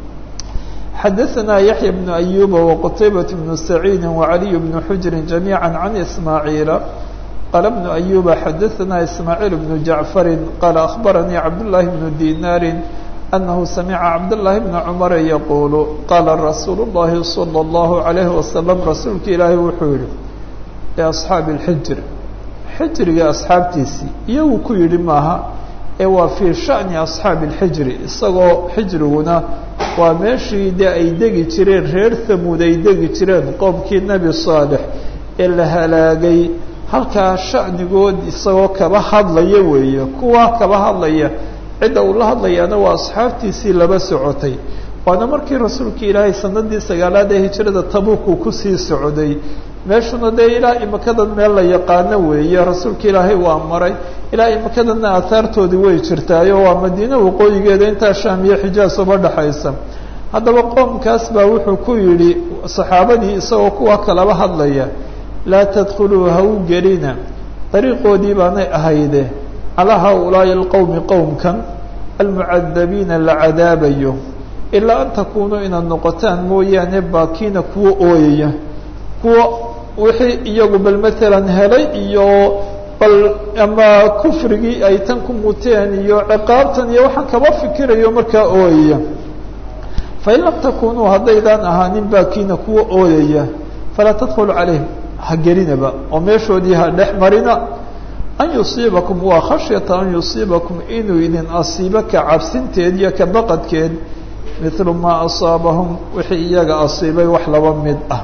xadaثna yaحya بن أyuba وqtaybaة بن سacيidi وعaliي بن xujri جamيعا عan ismaaعiila qala بن أyuba xadaثna ismaaعiil بن jaعfari qala أخbaranii cabdالlahi بن dinaari أnahu samica cabdالlahi بn cmara yaqulu qala rasuul الlahi slى الlahu عalayه waslم rasuulka ilaahi wuxuu yihi لأصxaabi الxijr xijriga asxaabtiisii iyagu ku yidhi maaha ee waa fii sha'ni asxaabi alxijri isagoo xijriguna waa meeshii dee ay degi jireen reer hamuud ay degi jireen qoomkii nebi saalex ee la halaagay halkaa sha'nigood isagoo kaba hadlaya weeye kuwaa kaba hadlaya cidda uu la hadlayaana waa asxaabtiisii laba socotay waana markii rasuulka ilaahay sanadii sagaalaad ee hijrada tabuuk uu kusii socday meeshuna dee ilaa imakadan meel la yaqaano weeye rasuulka ilaahay waa maray ilaa imakadanna aahaartoodii way jirtaayo waa madiine waqooyigeeda intaa shaam iyo xijaas uba dhexaysa haddaba qoomkaas baa wuxuu ku yidhi saxaabadii isagoo kuwa kalaba hadlaya laa tadkhuluu ha u gelina dariiqoodii baanay ahayde calaa haaulaa'i alqowmi qowmkan almucadabiina la cadaabayo ilaa an takuunuu inaad noqotaan mooyaane baakiina kuwa ooyaya kuwa wixii iyagu bal matalan helay iyo bal ama kufrigii ay tan ku muteen iyo ciqaabtan iyo waxaan kaba fikirayo markaa ooyaya fain lam takunuu haddaydaan ahaanin baakiina kuwa ooyaya falaa tadkhulu calayhim ha gelinaba oo meeshoodii ha dhex marina an yusiibakum waa khashyata an yusiibakum inuu idin asiibo ka cabsinteed iyo ka baqadkeed mithlu maa asaabahum wixii iyaga asiibay wax laba mid ah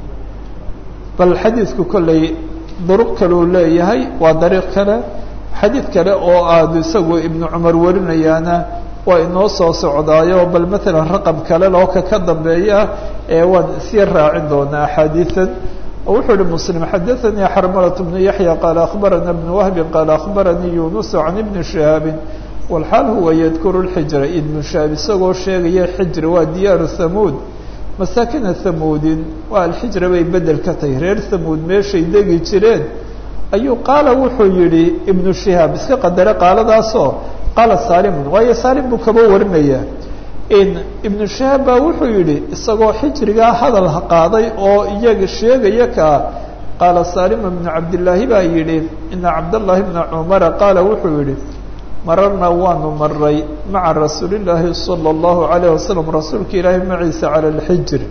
bal xadiidku kolley duruq kaleu leeyahay waa dariiq kale xadiid kale oo aada isagu ibnu cumar warinayaana waa inoo soo socdaayo bal matalan raqam kale loo ka ka dambeeya ee waan sii raacin doonaa axaadiian oo wuxuu ihi muslim xadaanii xarmalat bnu yaxya qaala akhbarana bnu wahbin qaala akhbaranii yunusu can ibni shihaabin walxaal huwa yadkuru lxijra ibnu shihaab isagoo sheegaya xijri waa diyaaru hamuud masaakina hamuudin waa alxijra bay bedel ka tahay reer hamuud meeshay degi jireen ayuu qaala wuxuu yihi ibnu shihaab iska qadare qaaladaasoo qaala saalimun waayo saalim buu kaba warinaya in ibnu shihaab baa wuxuu yihi isagoo xijrigaa hadal qaaday oo iyaga sheegaya kaa qaala saalima bnu cabdillaahi baa yidhi ina cabdallaahi bna cumara qaala wuxuu yihi mararna waanu maray maca rasuulillaahi sala allahu calayh wasalam rasuulka ilaahi maciisa cala alxijri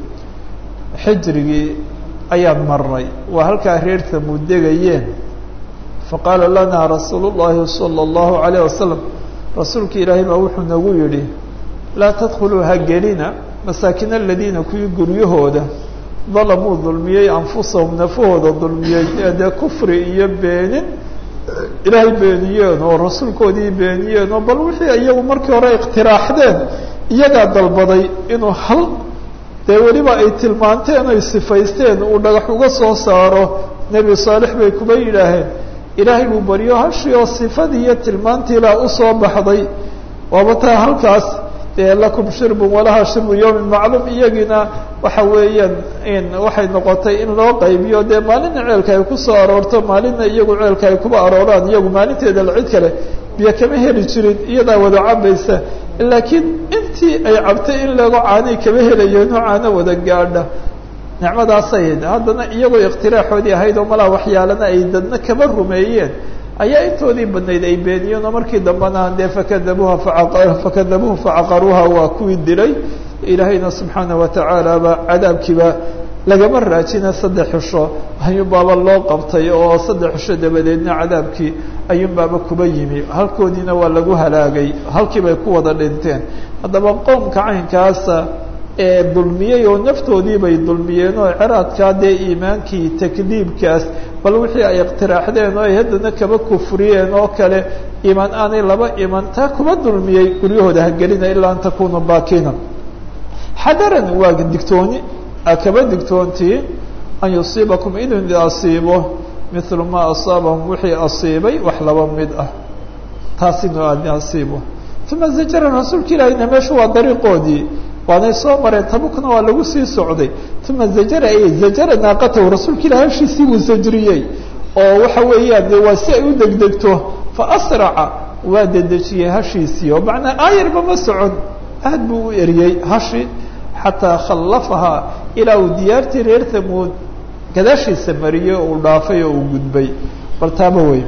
xijrigii ayaan maray waa halkaa reer hamuud degayeen faqaala lanaa rasuulu llaahi sala allahu calayh wasalam rasuulka ilaahay baa wuxuu nagu yidhi laa tadkhuluu ha gelina masaakin aladiina kuwii guryahooda dalamuu dulmiyey anfusahum nafahooda dulmiyey ee dee kufri iyo beenin ilaahay beeniyeen oo rasuulkoodii beeniyeen oo bal wixii iyagu markii hore ikhtiraaxdeen iyagaa dalbaday inuu hal dee weliba ay tilmaanteen ay sifaysteen uu dhagax uga soo saaro nebi saalix bay kuba yidhaaheen ilaahay buu baryo hashii oo sifadii iyo tilmaantiilaa usoo baxday waaba taa halkaas dee lakum shirbun walaha shirbu yawmin macluum iyagiina waxa weeyaan in waxay noqotay in loo qaybiyo dee maalina ceelka ay kusoo aroorto maalina iyagu ceelka ay kuba arooraan iyagu maalinteeda la cid kale biyo kama heli jirin iyadaa wada cabaysa laakiin intii ay cabtay in lago caanay kama helayeeno caano wada gaadha nicmadaasay haddana iyagoo ikhtiraaxoodii ahayd oo malaa waxyaalana ay dadna kama rumeeyeen ayaa intoodii badnayd ay beeniyeen oo markii dambena dee fakadabuuha fakadabuuhu facaqaruuha waa kuwii dilay ilaahayna subxaana watacaala ba cadaabkiiba lagama raajina saddex xusho ayuunbaaba loo qabtay oo saddex xusho dabadeedna cadaabkii ayuunbaaba kuba yimi halkoodiina waa lagu halaagay halkii bay ku wada dhinteen haddaba qoomka caynkaasa ee dulmiyey oo naftoodii bay dulmiyeen oo ciraadkaa dee iimaankii takdiibkaas bal wixii ay iqtiraaxdeen oo ay haddana kaba kufriyeen oo kale iimaan aanay laba iman taa kuba dulmiyey guryahooda hagelina ilaa an takunu baakina xadaran waa digtooni akaba digtoontii an yusiibakum inuu idi asiibo mithlu maa asaabahum wixii asiibay wax laba mid ah taas inuu aad asiibo uma zajara rasuulka ilaahina meeshu waa dariiqoodii waanay soo mareen tabukna waa lagu sii socday uma zajara ay zajara naaqatahu rasuulka ilahi hashiisii wuu sajriyey oo waxa weeyaan de waa si ay u degdegto fa asraca waa dedejiyey hashiisii oo macnaa aayarba ma socon aad buu u eriyey hashi xataa khallafahaa ilaa uu diyaartii reer thamuud gadaashiisa mariyey oo uu dhaafay oo uu gudbay bal taaba wey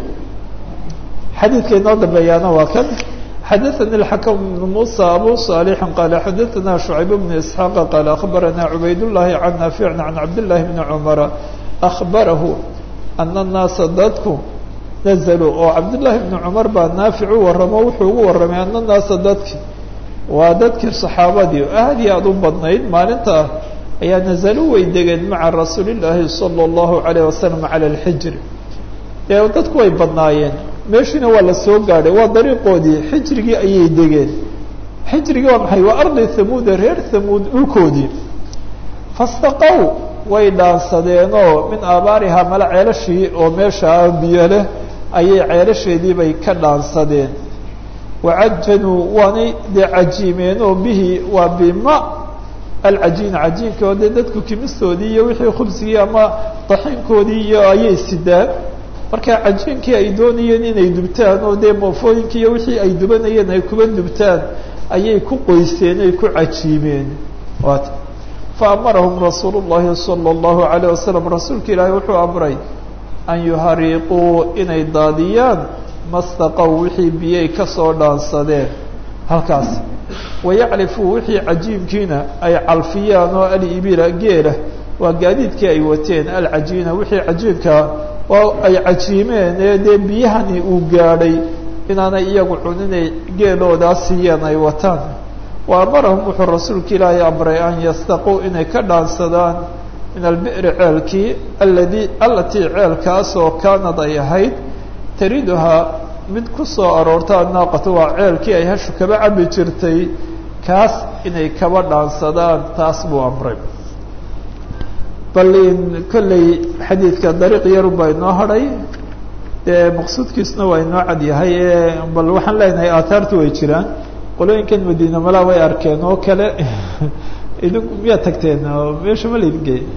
xadiidka inoo dambeeyaana waa kan xadaثnي الحكم بن موسى أbو صالح qال xadaثna شعيب بن إسحاq qال أخبرna عbayd اللhi عن نافع عن cabd اللhi بن cمر أخبره أن الناaسa dadku نزلوا oo cabdاللahi بن cمر baa naafic u waramo wuxuu ugu waramay أن الناaسa dadki waa dadkii صaxaabadii aad iyo aad u badnayd maalinta ayaa نزلوا way degeen maعa رasuuل اللahi صلى الله عليه وسلم على الحجر ee dadku way badnaayeen meeshiina waa la soo gaadhay waa dariiqoodii xijrigii ayay degeen xijrigii waa maxay waa ardi thamuuda reer thamuud dhulkoodii fastaqow way dhaansadeenoo min aabaarihaa mala ceelashii oo meeshaa biyo leh ayay ceelasheedii bay ka dhaansadeen wacajanuu waanay dee cajiimeen oo bihi waa bima alcajiin cajiinka oo dee dadku kimistoodii iyo wixii khubsigii ama daxiinkoodii iyo ayay sidaan marka cajiinkii ay doonayeen inay dubtaan oo dee moofooyinkii iyo wixii ay dubanayeen ay kuba dubtaan ayay ku qoyseen ay ku cajiimeen waat fa amarahum rasuulu llahi sala allahu alayh wasalam rasuulka ilaahi wuxuu amray an yuhariiquu inay daadiyaan mastaqow wixii biyay kasoo dhaansadeen halkaas wayaclifuu wixii cajiimkiina ay calfiyaan oo alibila geela waa gaadiidkii ay wateen alcajiina wixii cajiinka oo ay cajiimeen ee dee biyahani uu gaadhay inaanay iyagu cuninay geeloodaa siiyeen ay wataan wa amarahum wuxuu rasuulka ilaahay amray an yastaquu inay ka dhaansadaan min albi'ri ceelkii aladi alatii ceelkaasoo kaanad ay ahayd tariduhaa mid ku soo aroorta annaaqatu waa ceelkii ay hashu kaba cabi jirtay kaas inay kaba dhaansadaan taas buu amray bal in kolley xadiidka dariiq yarun baa inoo hadhay dee maqsuudkiisuna waa inoo cad yahay ee bal waxaan leenahay aathaartu way jiraan qolooyinkan madiina malaa way arkeen oo kale idinku miyaad tagteen oo meesha ma laydin geey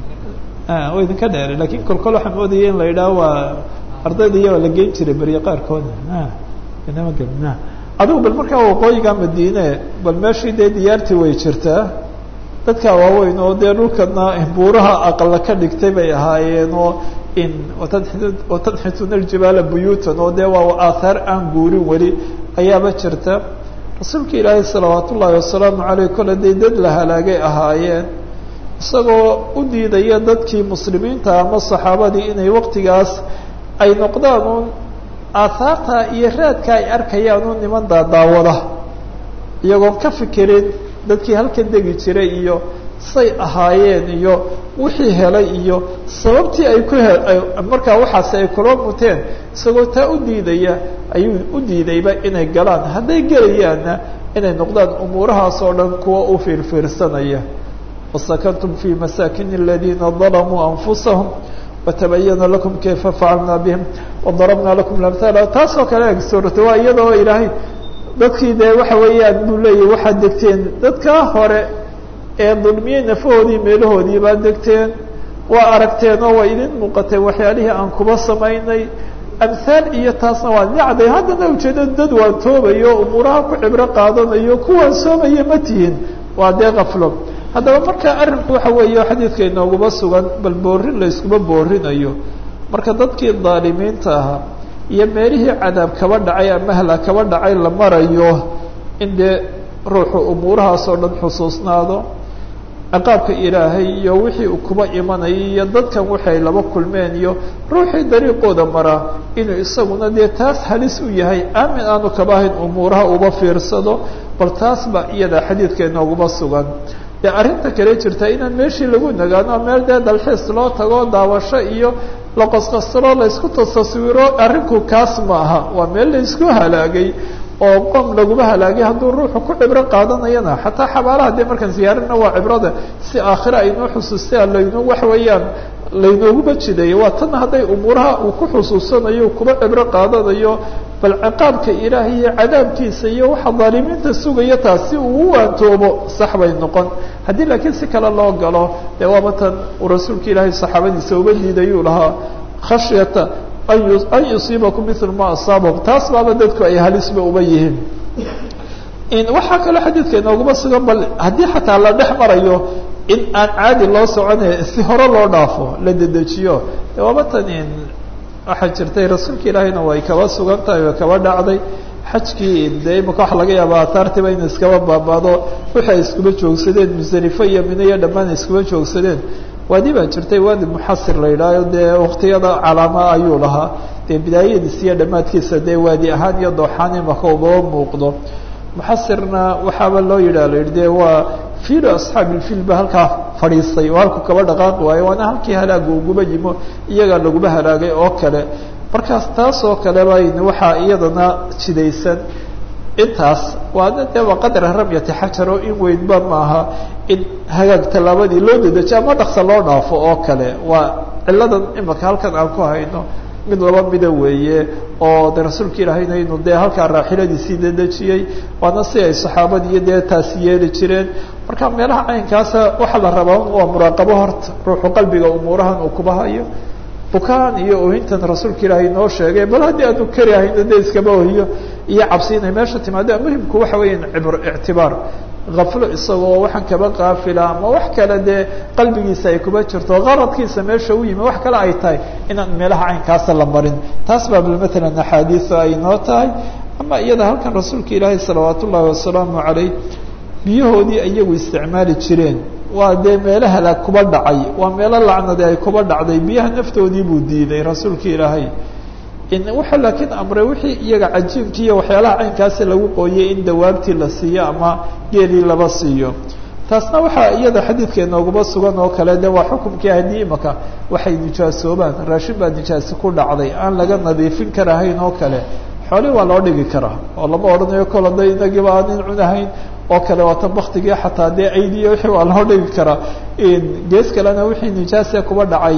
wa idinka dheeray lakin kol kol waxaan moodaya in la yidhaah waa ardayda iya waa la geyn jiray beriye qaarkooda inama ge adigu bal markaa waqooyiga madiine bal meeshii dee diyaartii way jirtaa dadka waaweyn oo dee dhulkana buuraha aqala ka dhigtay bay ahaayeen oo in watanxituna aljibaala buyuutan oo dee waa aathaar aan guurin weli ayaaba jirta rasuulka ilaahay salawaat ullaahi wasalaamu caleyh kole dee dad la halaagay ahaayeen isagoo u diidaya dadkii muslimiinta ama saxaabadii inay waqtigaas ay noqdaan un aathaarta iyo raadka ay arkayaan un niman daadaawada iyagoon ka fikirin dadkii halkan degi jiray iyo say ahaayeen iyo wixii helay iyo sababtii ay ku he markaa waxaasi ay kula muteen isagoo taa u diidaya ayuu u diidayba inay galaan hadday gelayaanna inay noqdaan umuurahaas oo dhan kuwa u fiirfiirsanaya wasakantum fi masaakin aladiina dalamuu anfusahum watabayana lakum kayfa facalnaa bihim wadarabnaa lakum lamhaala taasoo kale eg suurata waa iyadoo ilaahay dadkii dee waxa weeyaan buu leeyahy waxaad degteen dadkaa hore ee dulmiyey nafahoodii meelahoodii baad degteen waa aragteen oo waa idin muuqateen waxyaalihii aan kuba samaynay amhaal iyo taasna waa nacday haddana ujeedo dad waan toobayo umuuraha ku cibro qaadanayo kuwaan soomaya ma tihin waa dee kaflo haddaba marka arrinku waxa weeye xadiidka inooguma sugan bal boorin layskuma boorinayo marka dadkii daalimiinta ahaa iyo meelihii cadaab kaba dhacay ama hla kaba dhacay la marayo in dee ruuxu umuurahaas oo dhan xusuusnaado ciqaabka ilaahay iyo wixii uu kuba imanayay iyo dadkan waxay laba kulmeen iyo ruuxii dariiqooda maraa inuu isaguna dee taas halis u yahay aamin aanu kaba ahayn umuuraha uba fiirsado bal taas ba iyada xadiidka inooguma sugan dee arrinta kale jirta inaan meeshii lagu nagaano meel dee dalxiis loo tago daawasho iyo la qosqoslo laysku tasaswiro arrinku kaas ma aha waa meel laysku halaagay oo qom laguma halaagay hadduu ruuxu ku cibro qaadanayana xataa xabaalaha dee markaan ziyaarina waa cibrada si aakhira aynoo xusuustaa laynoo wax weeyaan laynooguba jidayo waa tan hadday umuuraha uu ku xusuusanayo kuba cibro qaadanayo bal ciqaabka ilaahay iyo cadaabkiisa iyo waxa daalimiinta sugaya taas si uu u waantoobo sax bay noqon haddii laakiin si kale loo galo dee waaba tan uu rasuulka ilaahay saxaabadiisa uba diidayuu lahaa khashyata an yusiibakum mil ma asaabakum taas baaba dadku ay halisba uba yihiin waxaa kaloo xadiidka inooguma sugan bal haddii xataa la dhex marayo in aan caadi loo soconay si hore loo dhaafo la dedejiyo de waaba tan waxaa jirtay rasuulka ilaahayna way kaba sugan tahay way kaba dhacday xajkii dee imika waxa laga yaaba ahaartiba in iskaba baabaado wixi ay iskuba joogsadeen musdalifo iyo mino iyo dhammaan ay iskuba joogsadeen waadi baa jirtay waadi muxasir la yidhaaho dee waktiyada calaama ayuu lahaa dee bidaayadiisa iyo dhammaadkiisa dee waadi ahaan iyo dooxaan imaka ubaba muuqdo muxasirna waxaaba loo yidhah la yidhi de waa fiilo asxaabi ilfiil ba halkaa fadhiistay oo halku kaba dhaqaaqi waayo waana halkii halaaga uguba yimo iyagaa laguba halaagay oo kale markaas taas oo kale bayn waxaa iyadana jidaysan intaas waana dee waa qadra ramyati xajaro in weynba maaha in hagaag tallaabadii loo dedejiyo ama dhaksa loo dhaafo oo kale waa ciladan imaka halkan aan ku hayno mid laba mida weeye oo de rasuulka ilaahayna inuu dee halkaa raaxiladiisii dedejiyey waana si ay saxaabadii iyo dee taasi yeeli jireen marka meelaha caynkaasa waxaa la rabaa waa muraaqabo horta ruuxu qalbiga umuurahan uu kuba hayo bukaan iyo ohintan rasuulka ilaahay noo sheegay bal haddii aanu kari ahayno de iskaba ohiyo iyo cabsi inay meesha timaado muhimku waxa weeya cibr ictibaar aflo isagoo waxaan kaba qaafila ama wax kale dee qalbigiisa ay kuba jirto qaradkiisa meesha u yimi wax kale ay tahay inaan meelaha caynkaasa la marin taas baa bal matalan axaadiiu ay noo tahay ama iyada halkan rasuulka ilaahay salawaat ullaahi wasalaamu calayh biyahoodii iyagu isticmaali jireen waa dee meelo halaag kuba dhacay waa meelo lacnade ay kuba dhacday biyaha naftoodii buu diiday rasuulka ilaahay wuxuu laakiin amray wixii iyaga cajiibkii iyo waxyaalaha caynkaasi lagu qooyey in dawaabtii la siiyo ama geelii laba siiyo taasna waxaa iyada xadiidka inooguma sugan oo kale de waa xukumkii haddii imaka waxay nijaasoobaan raashin baa nijaasi ku dhacday aan laga nadiifin karahayn oo kale xoolii waa loo dhigi karaa oo lama odhanayo kolo da inagiiba aanin cunahayn oo kale waata baktigii xataa dee aydiya wixii waa loo dhigi karaa gees kalena wixii nijaasa kuba dhacay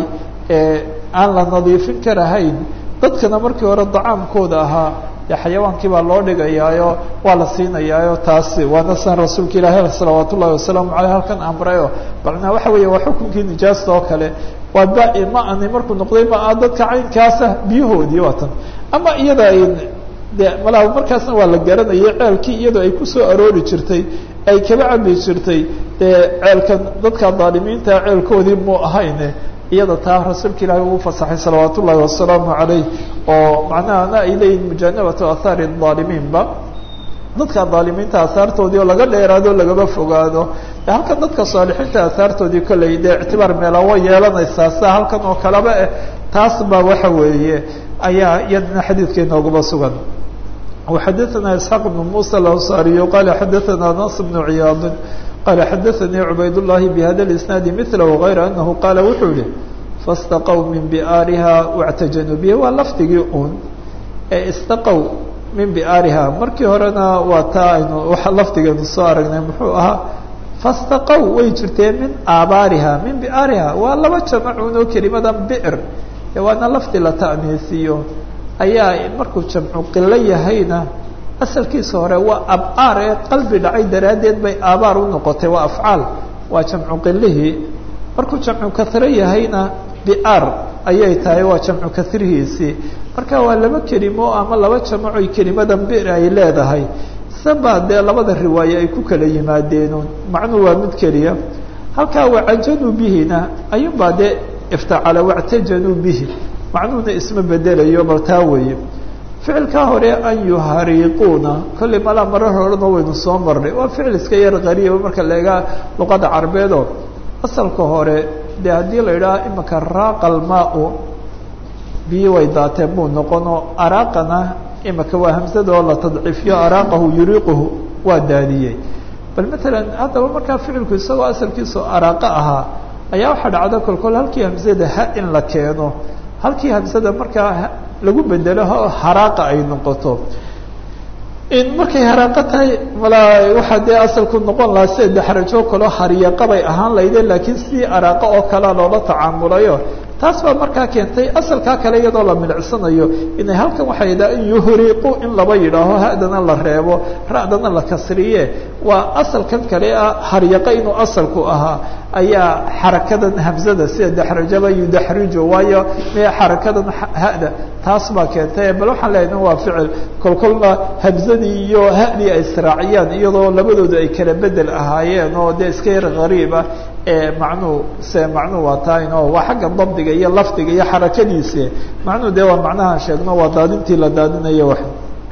aan la nadiifin karahayn dadkana markii hore dacaamkooda ahaa dee xayawaankii baa loo dhigayaayo waa la siinayaayo taasi waana san rasuulka ilaahi salawaat ullahi wasalaamu aleyh halkan amrayo macnaa waxa weeye waa xukunkii nijaasta oo kale waa ba ma ani markuu noqday ma dadka caynkaasa biyahoodii waa tan ama iyada de malaa markaasna waa la garanayay ceelkii iyadoo ay kusoo aroori jirtay ay kaba cabi jirtay dee ceelkan dadka daalimiinta ceelkoodii mu ahayne iyada taa rasuulka ilaahi uu fasaxay salawaat ullahi wasalaamu calayh oo macnahana ay leeyihin mujanabatu ahaari aalimiinba dadka daalimiinta ahaartoodii oo laga dheeraado lagaba fogaado halkan dadka saalixiinta ahaartoodii kolley dee ictibaar meela way yeelanaysaa sida halkan oo kaleba eh taas baa waxa weeye ayaa iyadana xadiidka inoogaba sugan وxadثna isحاq بن muسى الأنصاriي qال xadثna نص بن عiyaad qال xadثnي عubayd اللhi بhda الإسناaد مثله غayr أنه qاl wuxuu yihi فاstaqw min بآriha واعtajanuu bه waa lafdigii un ee istaqw min بآriha markii horena waa taa aynu lafdigeenu soo aragnay muxuu ahaa فاstaqw way jirtee min aabaariha min بآriha waa laba jamacun oo kelimada bئr waana lafdi la ta'niisiyo ayaa markuu jamcu qilo yahayna asalkiisa hore waa abaar ee qalbi dhacay daraaddeed bay aabaar u noqotay waa afcaal waa jamcu qilihii markuu jamcu kahro yahayna biar ayay tahay waa jamcu kahrihiisii marka waa laba kelimo ama laba jamacoy kelimadan bir ay leedahay sabaa dee labada riwaaye ay ku kala yimaadeenun macnuu waa mid keliya halkaa wacajanuu bihina ayuunbaa dee iftacala wactajanuu bihi macnuhuna isma bedelayo bal taa weeye ficilkaa hore an yuhariiquuna kollay malaa marar horena waynu soo marnay waa ficil iska yar qariiba marka la egaa luqada carabeedoo asalka hore dee haddii la yidhaha imika raaqa almaa-u biyo way daateen buu noqono araaqana imika waa hamsada oo la tadciifiyo araaqahu yuriiquhu waa daadiyey bal matalan haddaba markaa ficilku isagoo asalkiisu araaqo ahaa ayaa waxaa dhacda kolkol halkii hamsada ha in la keeno halkii hamsada markaa lagu bedelo haraaqa ay noqoto in markay haraaqo tahay malaa waxaa dee asalku noqon lahaa sida daxrajo kaloo hariyaqa bay ahaan laydeen laakiin sidii araaqo oo kalea loola tacaamulayo taas baa markaa keentay asalkaa kale iyadoo la milicsanayo inay halkan waxay yidhaha in yuhriiqu in laba yidhaaho hadana la reebo ra'dana la kasriye waa asalkan kale ah haryaqa inuu asalku ahaa ayaa xarakadan hamzada sida daxrajaba yudaxrijo waayo me xarakadan hada taas baa keentay bal waxaan leeyahay waa ficil kolkolna hamzadii iyo hadii ay israaciyaan iyadoo labadooda ay kala bedel ahaayeen oo dee iska yar gariib ah ee macnuhu se macnuhu waa tahayn oo waa xagga dabdiga iyo lafdiga iyo xarakadiisi macnuhu dee waa macnahaan sheegno waa daadintii la daadinayo wax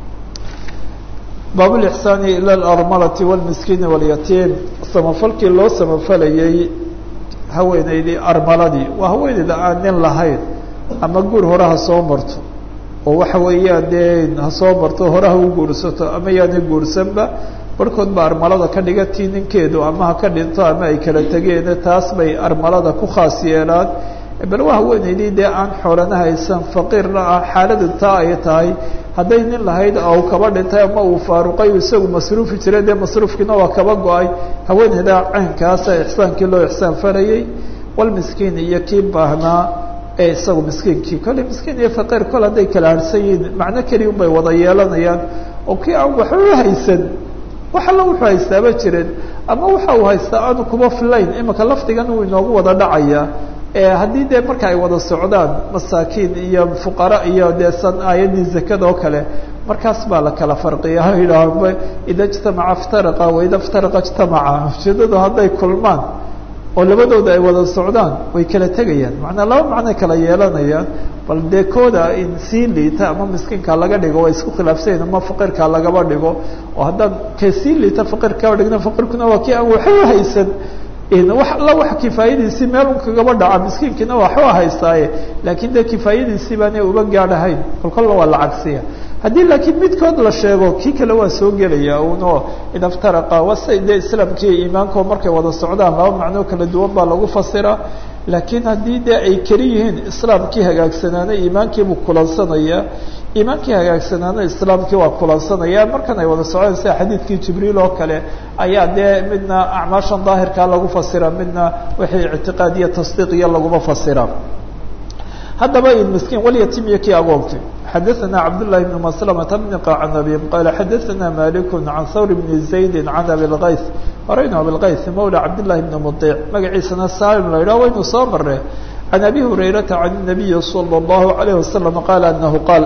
baab lixsaani ila alarmalati walmiskiini walyatiim samafalkii loo samafalayay haweeneydii armaladii waa haweeneyda aan nin lahayn ama guur hore ha soo marto oo waxa weeyaan dee ha soo marto hore ha u guursato ama yaana guursanba barhkood ba armalada ka dhigatii ninkeedu ama ha ka dhinto ama ay kala tegeene taas bay armalada ku khaas yeelaan bal waa haweeneydii dee aan xoolana haysan faqiirna ah xaaladu taa ay tahay hadday nin lahayd ou kaba dhintay ama uu faaruqay isagu masruufi jiray dee masruufkiina waa kaba go-ay haweeneyda caynkaasa ixsaankii loo ixsaan farayay walmiskiin iyo kii baahnaa ee isagu miskiinkii kolley miskiin iyo faqiir kol hadday kala harsan yihiin macno keliya un bay wada yeelanayaan oo kii aan waxba haysan wax alla wuxuu haystaaba jirin ama waxa uu haystaa aanu kuba filayn imika lafdigan uu inoogu wada dhacaya haddii dee marka ay wada socdaan masaakiin iyo fuqara iyo dee san aayaddii zakada oo kale markaas baa la kala farqiya ha yidhaahba ida ijtamaca iftaraqa waida iftaraqa ijtamaca ujeedadu hadday kulmaan oo labadooda ay wada socdaan way kala tegayaan macnaa laba macnoy kala yeelanayaan bal dee kooda in sii liita ama miskiinka laga dhigo waa isku khilaafsanyahin ama faqirka lagaba dhigo oo haddaan ka sii liita faqir kaba dhigna faqirkuna waa kii aan waxba haysan wax alla wax kifaayadiisii meel un kagaba dhaca miskiinkiina waxba haystaaye laakiin dee kifaayadiisii baanay uba gaadhahayn kolkolla waa la cagsiya haddii laakiin midkood la sheego kii kale waa soo gelaya uno idaftaraqa wase dee islaamkiiyo iimaanko markay wada socdaan laba macnoo kala duwan baa lagu fasira laakiin haddii dee ay keli yihiin islaamkii hagaagsanaana iimaankiibuu kulansanaya iimaankii hagaagsanaana islaamkii waa kulansanaya markan ay wada socdaan sida xadiidkii jibriil oo kale ayaa dee midna acmaashan daahirkaa lagu fasira midna wixii ictiqaad iyo tasdiiq iyo laguma fasira haddaba miskiin walyatiim iyo kii agoonki xadaثna cabdالlahi بn mslmة bn qacnabi qala xadaثna malik can hawr bn زaydi can abi اlkayث horeynu abilkayث mawla cabdالlahi bn muطic magaciisana salim la yidhah waynu soo mare can abi hurayrata can الnabiyi slى الlahu عalيه wasalam qaala anahu qaal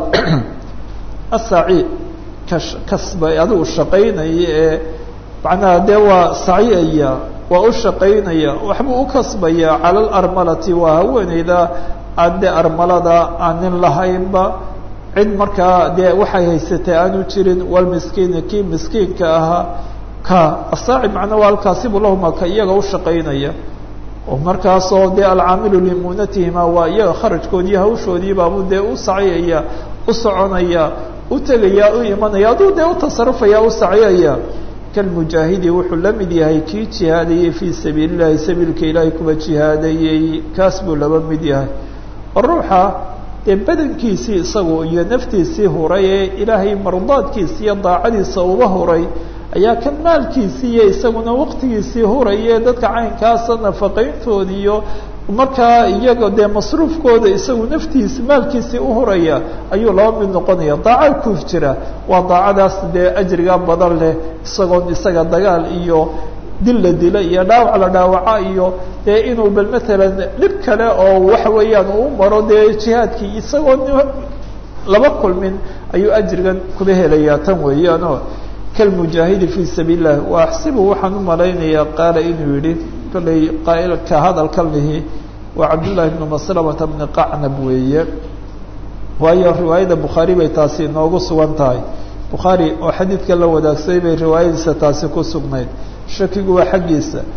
asaci kasba adigu shaqaynaya ee macnaha dee waa sacyaya waa u shaqaynaya waxbuu u kasbaya calى اlarmalati waa haweeneyda aan dee armalada aan nin lahaynba cid markaa dee waxay haysatay aanu jirin walmiskiini kii miskiinka ahaa ka asaaci macna waa halkaasibu lahuma ka iyaga u shaqaynaya oo markaasoo dee alcaamilu limunatihima waa iyaga kharajkoodii hawshoodii baabu dee u sacyaya u soconaya u tegaya u imanaya aduu dee u tasarufaya u sacyaya kalmujaahidi wuxuu la mid yahay kii jihaadayey fii sabiili llahi sabiilka ilaahay kuwa jihaadayey kaas buu laba mid yahay oo ruuxa dee badankiisii isagu iyo naftiisii huray ee ilaahay mardaadkiisa iyo daacadiisa uba huray ayaa kan maalkiisii iyo isaguna waqtigiisii huraya dadka caynkaasa nafaqayntood iyo markaa iyaga dee masruufkooda isagu naftiisi maalkiisii uhuraya ayuu laba mid noqonaya daaca ku jira waa daacadaas dee ajriga badan leh isagoon isaga dagaal iyo dil la dila iyo dhaawac la dhaawaca iyo dee inuu bal matalan dhib kale oo waxa weeyaan uu maro dee jihaadkii isagoo laba kulmin ayuu ajrigan kuba helayaa tan weeyaanoo kalmujaahidi fii sabiil lah wa axsibu waxaan u malaynayaa qaala inuu yihi kollay qaailka hadalkan lihi waa cabdullaahi bnu maslamata bni qacnab weeye waayo riwaayadda bukhaari bay taasi inoogu sugan tahay bukhaari oo xadiidka la wadaagsaday bay riwaayadiisa taasi ku sugnayd shakigu waa xaggiisa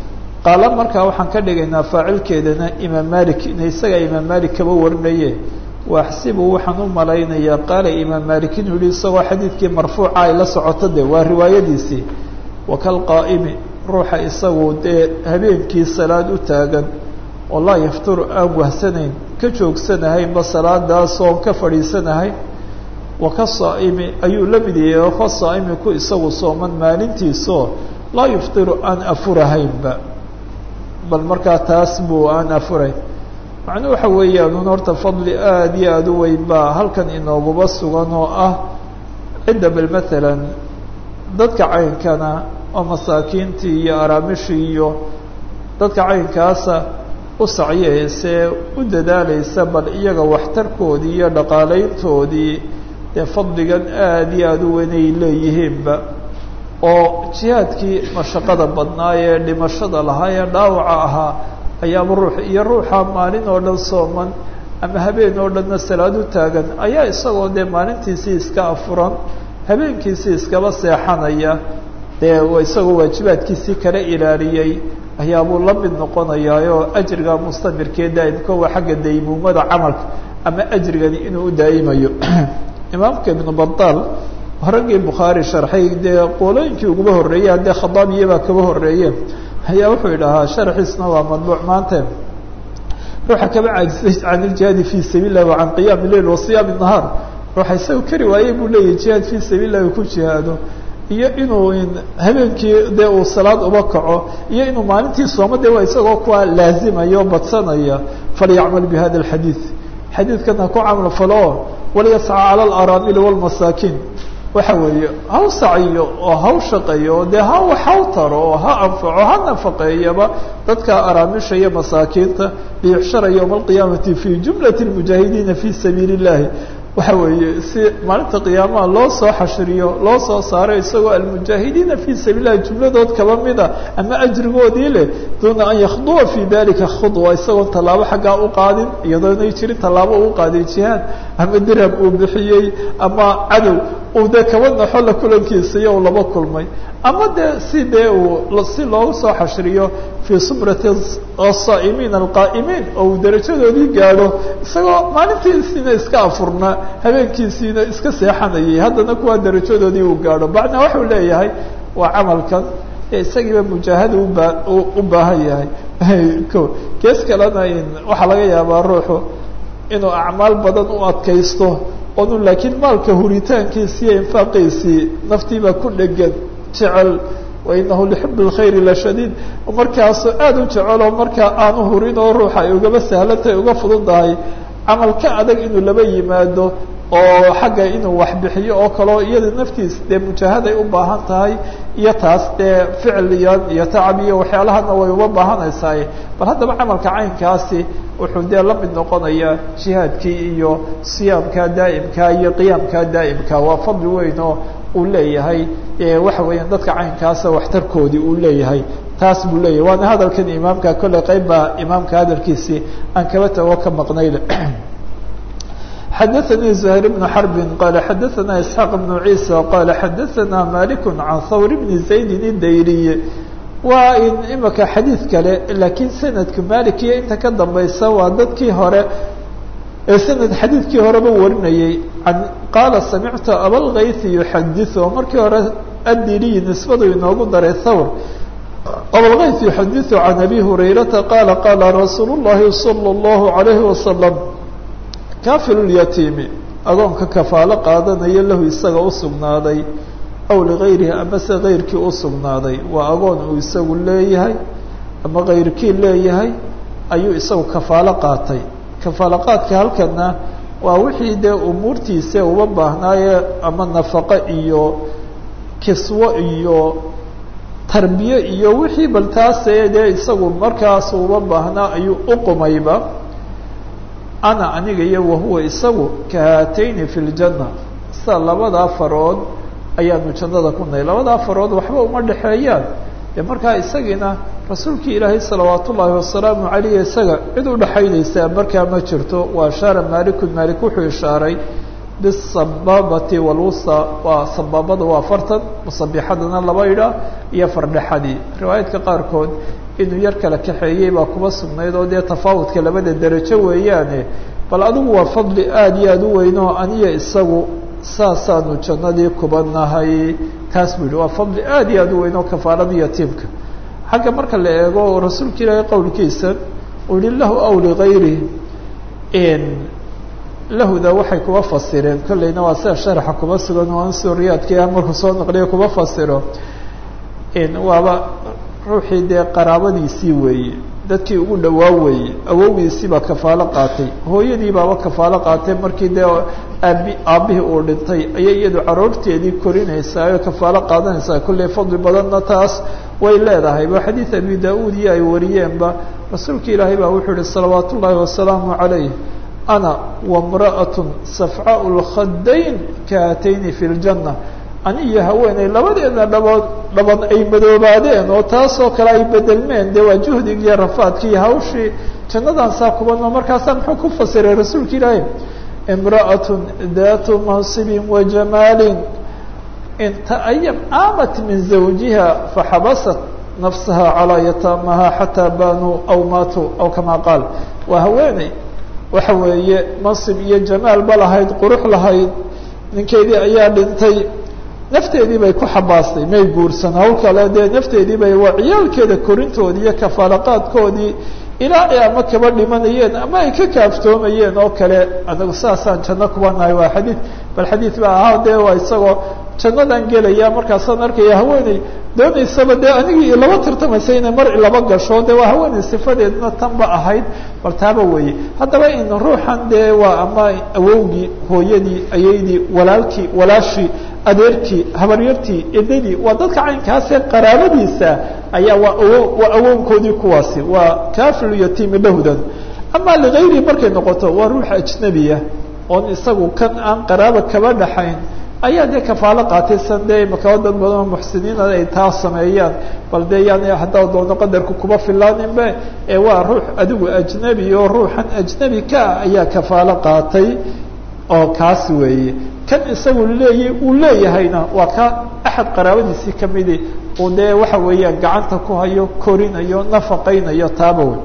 qaala markaa waxaan ka dhigaynaa faacilkeedana imaam malik ina isagaa imaam malik kaba warinaye waaxsibu waxaan u malaynayaa qaala imaam malik inuu yihi isagoo xadiidkii marfuuca ay la socoto de waa riwaayadiisii wakalqaa'imi ruuxa isagu dee habeenkii salaad u taagan oo laa yafturu aan wahsanayn ka joogsanahaynba salaadaasoo ka fadhiisanahay waka saa'imi ayuu la mid yahay oo ka saa'imi ku isagu sooman maalintiisoo laa yuftiru aan afurahaynba bal markaa taas buu aan afurayn macnuu waxa weeyaan un horta fadli aada iyo aada u weyn baa halkan inooguba sugan oo ah cidda bal matalan dadka caynkana oo masaakiintii iyo araamishii iyo dadka caynkaasa u sacyeysee u dadaalaysa bal iyaga waxtarkoodii iyo dhaqaalayntoodii dee fadligan aada iyo aada u weyn ay leeyihiinba oo jihaadkii mashaqada badnaa ee dhimashada lahaa ee dhaawaca ahaa ayaaba ruux iyo ruuxa maalin oo dhan sooman ama habeen oo dhanna salaad u taagan ayaa isagoo dee maalintiisii iska afuran habeenkiisii iskaba seexanaya dee isagoo waajibaadkiisii kala ilaaliyey ayaabuu la mid noqonayaa oo ajriga mustamirkee daa'imka waa xagga daymuumada camalka ama ajrigani inuu u daa'imayo imaamka ibnu badaal raggii bukhaari sharxay dee qoolooyinkii uguba horreeyey haddee khadaabiyabaa kaba horreeyeen ayaa wuxuu idhahaa sharxiisna waa madbuuc maante ruuxa kaba caajisay can iljihaadi fii sabiil lahi wa can qiyaami leil wa siyaami nahaar ruuxa isaga kari waayey buu leeyahy jihaad fii sabiil lahi ku jihaado iyo inuu habeenkii dee uu salaad uba kaco iyo inuu maalintii sooma de waa isagoo kuwa laazimaya oo badsanaya falyacmal bi hada alxadiid xadiidkan ha ku camal falo walyasca cala alaraamili walmasaakiin waxa weeye haw saciyo oo haw shaqeeyo dee ha haw taro oo ha anfaco ha nafaqeeyaba dadka araamisha iyo masaakiinta liyuxshara yowma alqiyaamati fi jumlati lmujaahidiina fi sabiili illahi waxa weeye si maalinta qiyaamaha loo soo xashriyo loo soo saaro isagoo almujaahidiina fii sabiil lahi jumladood kaba mida ama ajrigoodii leh duuna an yakhduwa fi dalika khudwa isagoon tallaabo xaggaa u qaadin iyadoo inay jirin tallaabo uu qaaday jihaad ama dirham uu bixiyey ama cadow uu dee kaba naxo la kulankiisa iyo uu laba kulmay ama dee si dee uu si loogu soo xashriyo fii sumrati asaa'imiin alqaa'imiin oo uu darajadoodii gaadho isagoo maalintiisiina iska afurnaa habeenkiisiina iska seexanayay haddana kuwaa darajadoodii uu gaadho bacnaa waxuu leeyahay waa camalkan ee isagiiba mujaahada ubaa u baahan yahay ko gees kalena waxaa laga yaabaa ruuxu inuu acmaal badan u adkaysto onu laakiin maalka huritaankiisi iyo infaaqiisii naftiibaa ku dhegan jecel wainahu lixub اlkhayri lashadiid markaasu aada u jeceloo markaa aanu hurin oo ruuxa ay ugaba sahlantahay uga fududahay camal ka adag inuu laba yimaado oo xagga inuu waxbixiyo oo kaleo iyada naftiis dee mujaahaday u baahan tahay iyo taas dee ficliyan iyo tacab iyo waxyaalahana way uba baahanaysaa bal haddaba camalka caynkaasi wuxuu dee la mid noqonayaa jihaadkii iyo siyaamka daa'imka iyo qiyaamka daa'imka waa fadli weyn oo uu leeyahay waxa weeyaan dadka caynkaasa waxtarkoodii uu leeyahay taas buu leeyahay waana hadalkan imaamka kolley qeyb baa imaamka hadalkiisii aan kaba tago ka maqnayda xadaثnي زهير بن حرب qال xadaثna إسحاq بن عيسى qال xadaثna مالك عن hwr بن زaيد الdayriي waa in imika xadiid kale lakiin sanadka malik iyo inta ka dambaysa waa dadkii hore ee sanad xadiidkii horeba warinayey qaala samictu abalkayثi yuxadiث oo markii hore adiriyi nisbadu inoogu daray thawr abalkayث yuxadiث عan abi هurayrata qala qala rasuul الlahi صلى الlaه عalيه وasلم kaafilulyatiimi agoonka kafaalo qaadanaya lahu isaga u sugnaaday aw ligayrihi amase kayrkii u sugnaaday waa agoon uu isagu leeyahay ama kayrkii leeyahay ayuu isagu kafaalo qaatay kafaalo qaadka halkana waa wixii dee umuurtiisa uba baahnaaye ama nafaqo iyo kiswo iyo tarbiye iyo wixii bal taase dee isagu markaas uba baahnaa ayuu uqumayba ana aniga iyo wahuwa isagu kahaatayni fi ljanna sida labadaa farood ayaanu jannada ku nahay labadaa farood waxba uma dhexeeyaan dee markaa isagiina rasuulkii ilaahay salawaat ullaahi wasalaamu calayh isaga cid udhexaynaysaa markaa ma jirto waa ashaara maalikun maalik wuxuu ishaaray bisabaabati walwusta waa sabaabada waa fartan musabixadana laba idha iyo fardhexadii riwaayaadka qaarkood inuu yar kala kaxeeyey baa kuba sugnayd oo dee tafaawudka labada derajo weeyaane bal adigu waa fadli aada iyo aada u weyn oo aniya isagu saasaanu jannadii kuba nahay taas buu yihi waa fadli aada iyo aada u weyn oo kafaalada yatiimka xagga marka la eego rasuulka ilaahay qowlkiisa uu yihi lahu aw ligayri lahuda waxay kuba fasireen kolleyna waa sida sharaxa kuba sugan oo ansuriyaadkii ah markuu soo naqliyo kuba fasiro waaba ruuxii dee qaraabadiisii weeye dadkii ugu dhawaa weeye awowgiisii baa kafaalo qaatay hooyadii baaba kafaalo qaatay markii dee aabi aabbihii uu dhintay ayay iyadu caruurteedii korinaysaa oo kafaalo qaadanaysaa kolley fadli badanna taas way leedahay ba xadiid abi da-uud iyo ay wariyeenba rasuulka ilaahay baa wuxuu yihi salawaat ullaahi wasalaamu calayh ana wamra'at safcaau lkhadayn kaatayni fi ljanna ani iyo haweeney labadeedna dhabood dhaban ay madoobaadeen oo taasoo kale ay bedelmeen dee waa juhdig iyo rafaadki iyo hawshii jannadan saa kubanoo markaasaa muxuu ku fasiray rasuulka ilaahay imra'atun daatu mansibin wa jamaalin intayam aamat min zawjiha faxabasat nafsaha calaa yataamaha xataa baanuu aw maatuu aw kamaa qaal waa haweeney waxa weeye mansib iyo jamaal ba lahayd qurux lahayd ninkeedii ayaa dhintay nafteedii bay ku xabaastay may guursan hawl kale dee nafteedii bay waa ciyaalkeeda korintoodii iyo kafaalaqaadkoodii ilaa ay ama kaba dhimanayeen ama ay ka kaaftoomayeen oo kale anagu saasaan janno kuba nahay waa xadiid bal xadiid ba ahaa dee waa isagoo jannadan gelaya markaasaan arkaya haweeney doonaysaba dee anigii laba tartamaysa inay mar laba gasho de waa haweeney sifadeedna tanba ahayd bal taaba weeye haddaba in ruuxan dee waa ama awowgii hooyadii ayaydii walaalkii walaashii adeerkii habaryartii edadii waa dadka caynkaasee qaraabadiisa ayaa waa awo waa awownkoodii kuwaasi waa kafilu yatiimi lahdan ama ligayri markay noqoto waa ruux ajnabiya oon isagu kan aan qaraaba kaba dhaxayn ayaa dee kafaalo qaatay san dee makaba dad badan oo muxsiniina ay taa sameeyaan bal dee yani haddaa doono qadarka kuba filaaninbe ee waa ruux adigu ajnebi oo ruuxan ajnebi ka ah ayaa kafaalo qaatay oo kaas weeye kan isagu leey uu leeyahayna waa ka axad qaraabadiisii kamidi uu dee waxa weeyaan gacanta ku hayo korinayo nafaqaynayo taaba wey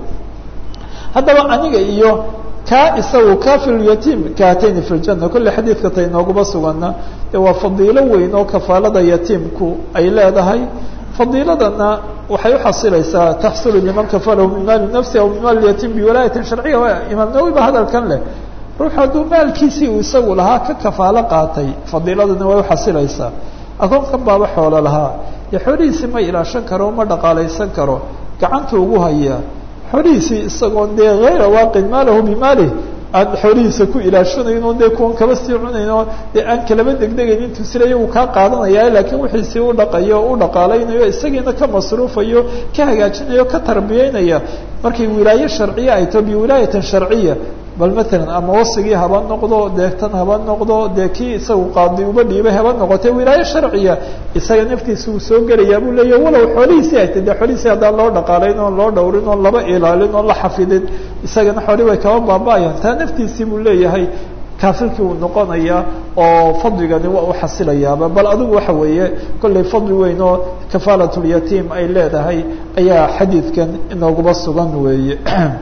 haddaba aniga iyo ka isagu kafilyatim kaatayni fi ljana kolle xadiidka tay nooguma sugana de waa fadiilo weyn oo kafaalada yatiimku ay leedahay fadiiladana waxay uxasilaysaa taxsulu liman kafalahu min maali nafsi aw min maali yatim biwalaayatin sharciya imaam nawowi ba hadalkan leh ruux hadduu maalkiisii uu isagu lahaa ka kafaalo qaatay fadiiladana way uxasilaysaa akoonkan baaba xoolo lahaa dee xoolihiisii ma ilaashan karo ma dhaqaalaysan karo gacanta ugu hayaa xoolihiisii isagoon dee hayra waaqin maalahu bimaalih aan xoolihiisa ku ilaashanayn oo dee kuwan kaba sii cunayn oo dee aan kalaba degdegayn intuu silaya uu kaa qaadanaya laakiin wixiisii u dhaqayo o u dhaqaalaynayo isagiina ka masruufayo ka hagaajinayo ka tarbiyeynaya markay wilaaye sharciya ay taho biwilaayatan sharciya bal matalan ama wasigii haba noqdo deegtan haba noqdo dee kii isagu qaadi uba dhiibay haba noqotee wilaaye sharciya isaga naftiisa uu soo gelayaa buu leeya walow xoolihiisii ay tay dee xoolihiisii haddaan loo dhaqaalayn oon loo dhowrin oon laba ilaalin oon la xafidin isagana xooli way kaba baaba-ayaan taa naftiisii buu leeyahay kaafilkii uu noqonaya oo fadligani waa u xasilayaaba bal adigu waxa weeye kollay fadli weyn oo kafaalatyatiim ay leedahay ayaa xadiidkan inooguma sugan weeye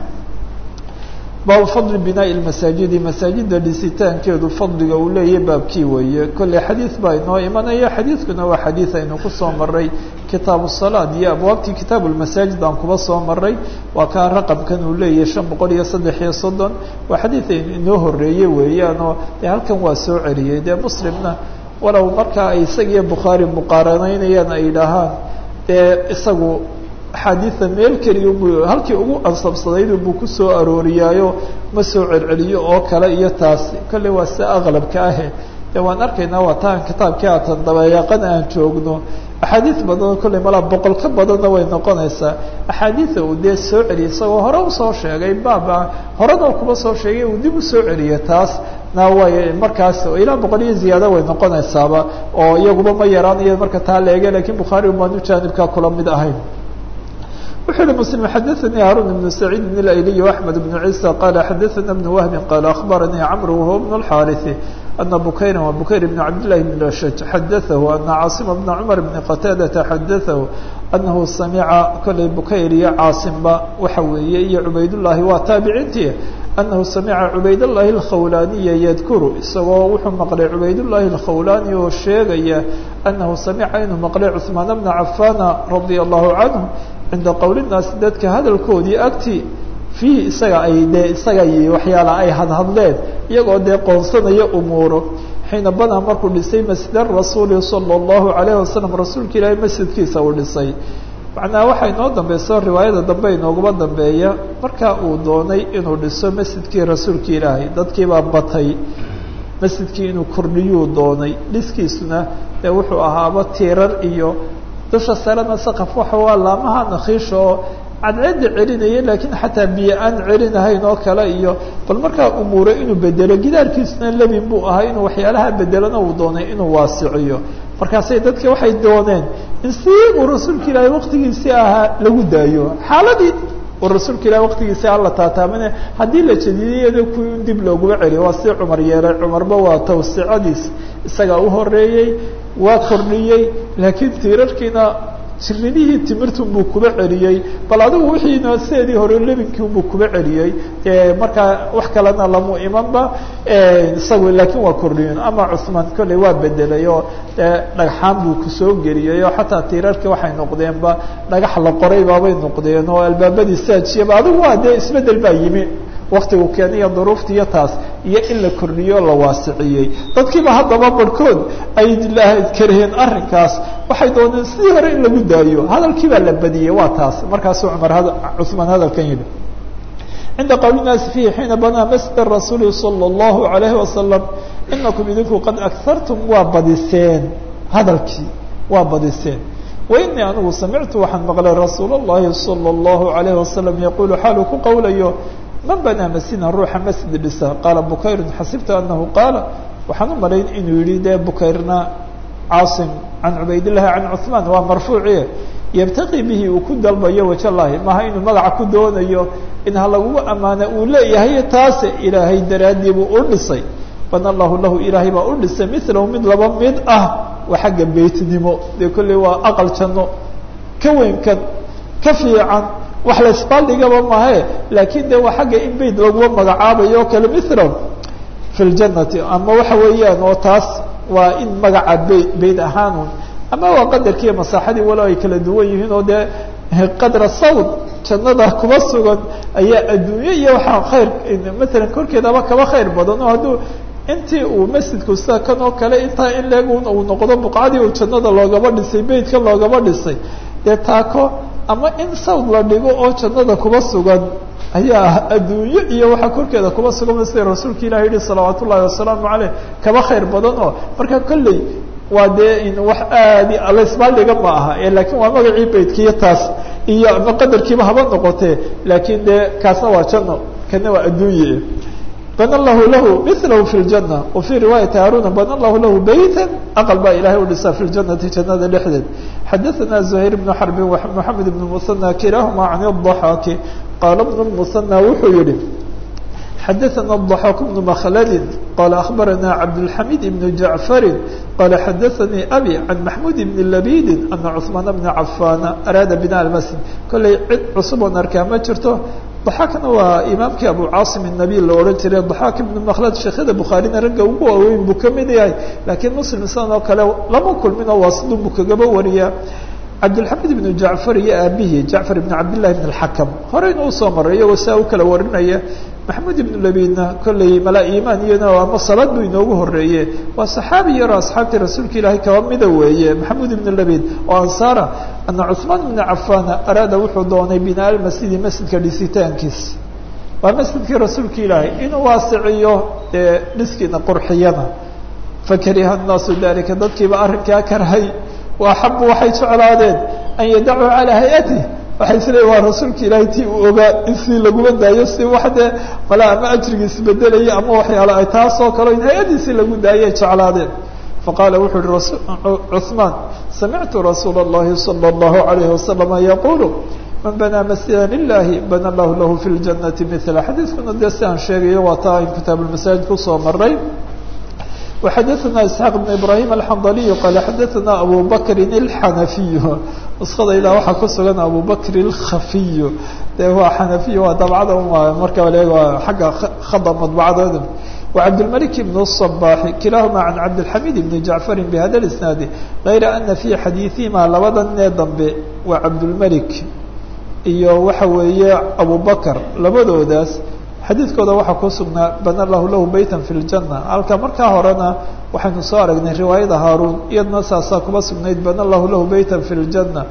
baabu fadli binaaءi masaajidi masaajida dhisitaankeedu fadliga uu leeyahy baabkii weeye kolley xadiid baa inoo imanaya xadiidkuna waa xadiid aynu kusoo maray kitaabu salaad iyo abwaabtii kitaabu lmasaajid aan kuba soo maray waa kaa raqamkan uu leeyahay shan boqol iyo saddex iyo soddon waa xadiid aynu inoo horeeye weeyaanoo dee halkan waa soo celiyey dee muslimna walow markaa ay isagiyo bukhaari muqaaranaynayaan ay dhahaan dee isagu axaadiida meel keliya bu halkii ugu ansabsadayd buu kusoo arooriyaayo ma soo celceliyo oo kale iyo taasi kolley waa sida aqlabka ahe dee waan arkaynaa waa taan kitaabkii aatan dabayaaqan aan joogno axaadiid badanoo kolley malaa boqol ka badanna way noqonaysaa axaadiida uu dee soo celiyay isagoo hore usoo sheegay baaba horena kuba soo sheegay uu dib usoo celiya taas na way markaas ilaa boqol iyo ziyaada way noqonaysaaba oo iyaguba ma yaraanayo marka taa la ege lakiin bukhaari umaanu jaanibkaa kula mid ahayn wuxuu uhi msلم xadaثnي haruن بن سعيid بن اأyلي وأحمد بن عيسى qال xadaثna بن وهب qال أخbarnي cمر وهو بن الحاrث ana bukayra wa bukayr bn cabdillahi bn lashaj xadaahu ana caasima bna cumar bni qataadata xadaahu anahu samica kollay bukayr iyo caasimba waxa weeye iyo cubaydullaahi waa taabiciintii anahu samica cubaydullaahi alkhawlaaniya yadkuru isagoo wuxuu maqlay cubaydullaahi alkhawlaani oo sheegaya anahu samica inuu maqlay cuثmaan bna cafaana radia allahu canhu cinda qowli naasi dadka hadalkoodii agti fiihi isaga ay dee isaga iyo waxyaala ay hadhadleen iyagoo dee qoonsanaya umuuro xiina badaa markuu dhisay masjida rasuuli sala allahu calayhi wasalam rasuulka ilaahay masjidkiisa uu dhisay macnaha waxaa inoo dambeyso riwaayada dambe inooguma dambeeya markaa uu doonay inuu dhiso masjidkii rasuulka ilaahay dadkiibaa batay masjidkii inuu kordhiyuu doonay dhiskiisuna dee wuxuu ahaaba tiirar iyo dusha sarena saqaf waxa waa laamaha nakhiisha oo cadceedda celinaya laakiin xataa biyo aan celinahayn oo kale iyo bal markaa umuure inuu bedelo gidaarkiisuna lebin buu ahaa inuu waxyaalaha bedelona uu doonay inuu waasiciyo markaasay dadka waxay dooneen in si uu rasuulka ilaahay waqtigiisii ahaa lagu daayo xaaladii uu rasuulka ilahi waqtigiisii alla taataamine haddii la jadidiyada kuwii in dib looguma celiyo waa si cumar yeelay cumarba waa tawsicadiis isagaa u horeeyey waa kordhiyey laakiin tiirarkiina jirinihii timirtunbuu kuba celiyey bal adigu wixiina sideedii hore lebinkii unbuu kuba celiyey markaa wax kalena lamu imanba isagu laakiin waa kordhiyen ama cuثmaan kolley waa bedelay oo dhagxaan buu kusoo geliyey oo xataa tiirarkii waxay noqdeenba dhagax la qoray baabay noqdeen oo albaabadii saajiyaba adigu waa dee isbedel baa yimi waktigu keeniyo duruufta iyo taas iyo in la kordhiyo o la waasiciyey dadkiiba haddaba barhkood ay karaheen arrinkaas waxay dooneen sidii hore in lagu daayo hadalkii baa la badiyey waa taas markaasuu cumar cuثmaan hadalkan yidhi cinda qowli naasi fiihi xiina banaa masjida rasuuli salى اllahu عalayhi wasalam inakum idinku qad akartum waa badiseen hadalkii waa badiseen wainii anigu samictu waxaan maqlay rasuul اllahi salى اllahu عalayhi wasalam yaqulu xaaluu ku qowlayo man banaa masjidan ruuxa masjid dhisa qaala bukayrun xasibtu anahu qaala waxaan u malayn inuu yihi dee bukayrna caasim can cubaydillahi can cuثmaan waa marfuuci yabtaqi bihi uu ku dalbayo wajallahi maha inuu magaca ku doonayo in ha lagugu ammaana uu leeyahay taase ilaahay daraaddii buu u dhisay bana allahu lahu ilaahay baa u dhisay milahu mid laba mid ah waa xagga beytnimo dee kolley waa aqal janno ka weynkan ka fiican wax la isbaaldhigaba mahe laakiin de waa xagga in beyt laguma magacaabayo o kale mithla fi ljanati ama waxa weeyaan oo taas waa in magaca bey beyt ahaanun ama waa qadarkiiyo masaaxadii walo ay kala duwan yihiin oo dee qadra sawd jannada kuma sugan ayaa adduunye iyo waxaa khayr matalan korkeedaba kaba khayr badan oo hadduu intii uu masjidku sida kan oo kale intaa in leeg uu noqdo buqcadii uu jannada loogaba dhisay beytkan loogaba dhisay dee taako ama in sawd la dhigo oo jannada kuba sugan ayaa adduunyo iyo waxaa korkeeda kuba sugan sida rasuulka ilahi yihi salawaat ullahi wasalaamu caleyh kaba khayr badan oo marka kolley waa dee in wax aadi laisbaaldhiga ma aha laakiin waa magacii beytkiiyo taas iyo ama qadarkiiba haba noqotee laakiin dee kaasna waa janno kana waa adduunye bana allahu lahu milahu fi ljana wa fii riwaayati haaruna bana allahu lahu beyta aqal baa ilahay u dhisaa fi ljanati jannada dhexdeed xadaثana زuhayr bnu xarbin moxamed ibn musanى kilahuma can الضaxaaki qaala bnu musanى wuxuu yihi xadaثana الضaxaak bnu makhladi qala akhbarana cabdالxamid ibn jaعfari qala xadaثanii abi can maxmud ibn labidi ana cثmaan bna cafaana araada bina almasjid kollay cid cusub oon arkaa ma jirto daxaakna waa imaamkii abu caasim الnabiy la odhan jiray daxaak ibn makhlad sheekhada bukhaarina ragga ugu waaweyn buu kamid yahay laakiin muslim sidan oo kale lama kulmin oo waasidun buu kagaba wariyaa cabdilxamid ibnu jacfar iyo aabihi jacfar ibn cabdillahi ibn اlxakam horeyna usoo maray iyagoo saa u kala warinaya maxamuud ibnu labidna kolley malaa imaan iyana ama salaad buu inoogu horeeye waa saxaabi yaroo asxaabtii rasuulka ilaahay kaba mida weeye maxamuud ibnu labid oo ansaara ana cuثmaan ibna cafaana araada wuxuu doonay binaa almasjidi masjidka dhisitaankiis waa masjidkii rasuulka ilaahay inuu waasiciyo dee dhiskiina qurxiyana fakariha الnaasu dalika dadkiiba arrinkaa karhay waaxabu waxay jeclaadeen an yadacuu calaa hay-atih waxay isleeyiin waa rasuulka ilaahay tii uu ogaa in si laguma daayo si wax dee mala ama ajrigiis bedelaya ama waxyaalo ay taasoo kale in hay-adiisi lagu daayay jeclaadeen faqaala wuxuu yihi cuثmaan samictu rasuula اllahi salى اllahu عalayhi wasalama yaqulu man banaa masjida lilahi bana allahu lahu fi ljanati mila xadiiskuna dee si aan sheegayo waa taa in kitaab lmasaajid kusoo maray وxadaثna isxaaq بn ibrahim alxandaliyu qaala xadaثna abu bakri اlxanafiyu nuskadayda waxaa ku sugan abu bakri اlkhafiyu de waa xanafiy waa dabcada marka leeg xagga khada madbacadooda وcبدالملك بن الصباح kiلaahma عن cبدالحميد بن جعفر بhda الاسناaد غayra أنa في xadيiثihima labada nee dambe waa cبدالملك iyo waxa weeye أبو بكر labadoodaas xadiidkooda waxaa ku sugnaa bana lahu lahu beyta fi اljanة halka markaa horena waxaynu soo aragnay riwaayada haaruun iyadna saasaa kuba sugnayd bana lahu lahu beyta fi اljanة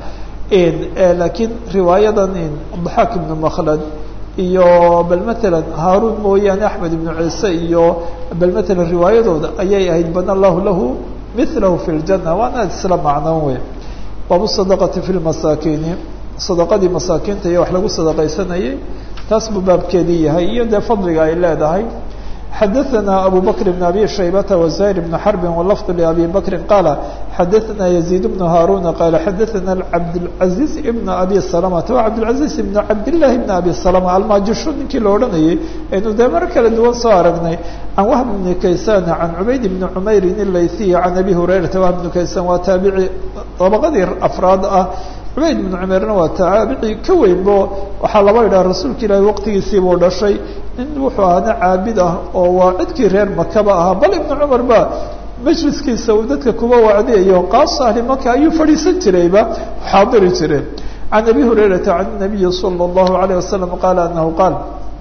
lakiin riwaayadan ضaxaak ibn mklad iyo bal mثalا haaruun mooyaane axmed ibnu ciise iyo bal mثala riwaayadooda ayay ahayd bana lahu lahu milahu fi اljanة waana isla macnoon wey baabu sadaqati fi lmasaakiini sadaqadii masaakiinta iyo wax lagu sadaqaysanayay taas buu baabkeedii yahay iyo dee fadliga ay leedahay xadaثna abu bkr بn abi shaybata وزahir بn xrbi wlfظ لabi bakri qaala xadaثna يزيid بn haaruna qaala xadaثna cabdالcaزiز بn abi سلمةa wa cabdالcaزiز بn cabdالlahi بn abi سلمة almaajisho ninkii la odhanayay aynu dee mar kala duwan soo aragnay can whb بn kaysan can cubayd بn cmayri الlayثiي can abi hurayrata whb بn kaysan waa taabici dabaqadii afraad ah cubayd ibnu cumeerna waa taabici ka weynbo waxaa laba idhaha rasuulka ilaahi waqtigiisiibuu dhashay nin wuxuu ahaana caabid ah oo waa cidkii reer makaba ahaa bal ibnu cumar ba majliskiisa uu dadka kuba wacdiyayo qaasa ahli maka ayuu fadhiisan jirayba xaadiri jireen can abi hurayrata can nabiyi salى اllahu alayه wasalam qaala anahu qaal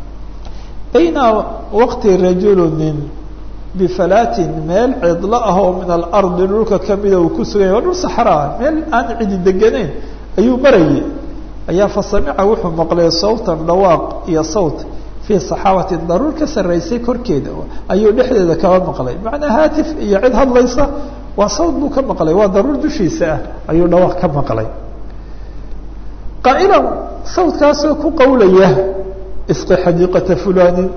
bayna waqti rajulunin bifalaatin meel cidlo ah oo min alardi dhulka kamida uu ku suganya waa dhul saxraa meel aan cidi degeneyn ayuu marayay ayaa fasamica wuxuu maqlay sawtan dhawaaq iyo sawt fii saxaabati daruur ka sarraysay korkeeda ayuu dhexdeeda kaba maqlay macnaa haatif iyo cid hadlaysa waa sawt buu ka maqlay waa daruur dushiisa ah ayuu dhawaaq ka maqlay qaa'ilan sawtkaasoo ku qawlaya isqi xadiiqata fulanin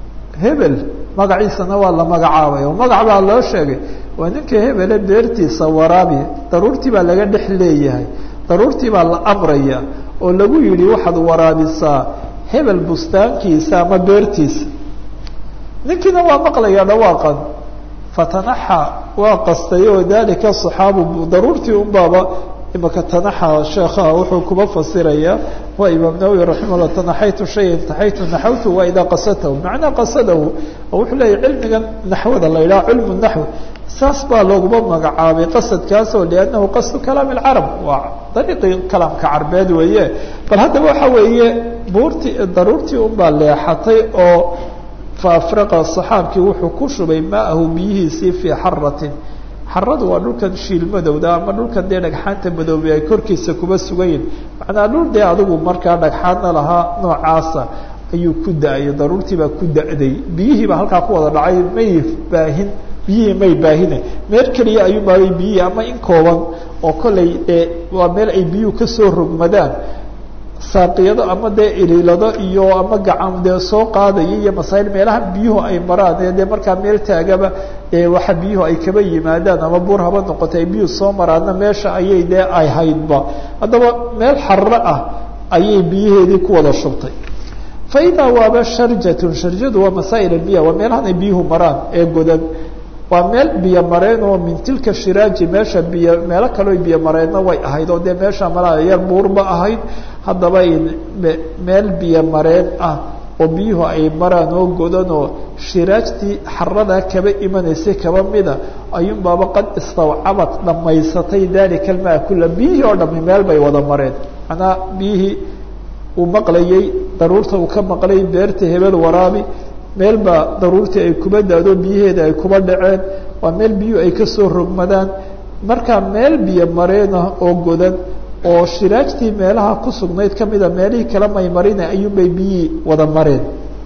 hebel magaciisana waa la magacaabay oo magac baa loo sheegay waa ninka hebele beertiisa waraabi daruurtii baa laga dhex leeyahay daruurtii baa la amraya oo lagu yidhi waxaad waraabisaa hebel bustaankiisa ama beertiisa ninkiina waa maqlaya dhawaaqan fatanaxa waa qastay oo dalika صaxaabu daruurtii un baaba imaka tanaxa sheekhaha wuxuu kuba fasiraya waa imaam nawowi raximah llah tanaxaytu shaya intaxaytu naxawtu waa idaa qasadahu macnaa qasadahu oo wuxuu leeyahy cilmigan naxwada la yidhaha cilmu naxw saas baa looguma magacaabay qasadkaas oo liannahu qasdu kalaam اlcarab waa dariiqii kalaamka carbeed weeye bal haddaba waxa weeye buurtii daruurtii un baa leexatay oo faafraqa saxaabkii wuxuu ku shubay maahu biyihiisii fii xaratin xaradu waa dhulkan shiil madowda ama dhulkan dee dhagxaanta madoobay ay korkiisa kuba sugayiin macnaa dhul dee adigu markaa dhagxaadna lahaa noocaasa ayuu ku da-ay daruurtii baa ku da-day biyihii baa halkaa ku wada dhacay may baahin biyihii may baahine meel keliya ayuu maabay biyihii ama in kooban oo kollay dee waa meel ay biyuhu kasoo rogmadaan saaqiyado ama dee iliilado iyo ama gacan dee soo qaadaya iyo masaa'il meelaha biyuhu ay maraan ee dee markaa meel taagaba ee waxa biyuhu ay kaba yimaadaan ama buur haba noqota ay biyuhu soo maraanna meesha ayay dee ay haydba haddaba meel xarro ah ayay biyaheedii ku wada shubtay fa idaa waaba sharjatun sharjadu waa masaa'il albiya waa meelahan ay biyuhu maraan ee godan waa meel biyo mareen oo min tilka shiraaji meesha biyo meelo kaleo biyo mareenna way ahayd oo dee meesha malaa yar buurba ahayd haddaba meel biyo mareen ah oo biyuhu ay maraan oo godan oo shiraajtii xaradaa kaba imanaysay kaba mida ayuun baaba qad istawcabad dhammaysatay dalika almaa kula biyihii oo dhami meel bay wada mareen macnaa biyihii uu maqlayay daruurta uu ka maqlay beerta hebel waraabi meel baa daruurtii ay kuba daado biyaheeda ay kuba dhaceen waa meel biyuhu ay kasoo rogmadaan markaa meel biyo mareenah oo godan oo shiraajtii meelaha ku sugnayd kamida meelihii kala maymarina ayuunbay biyihii wada mareen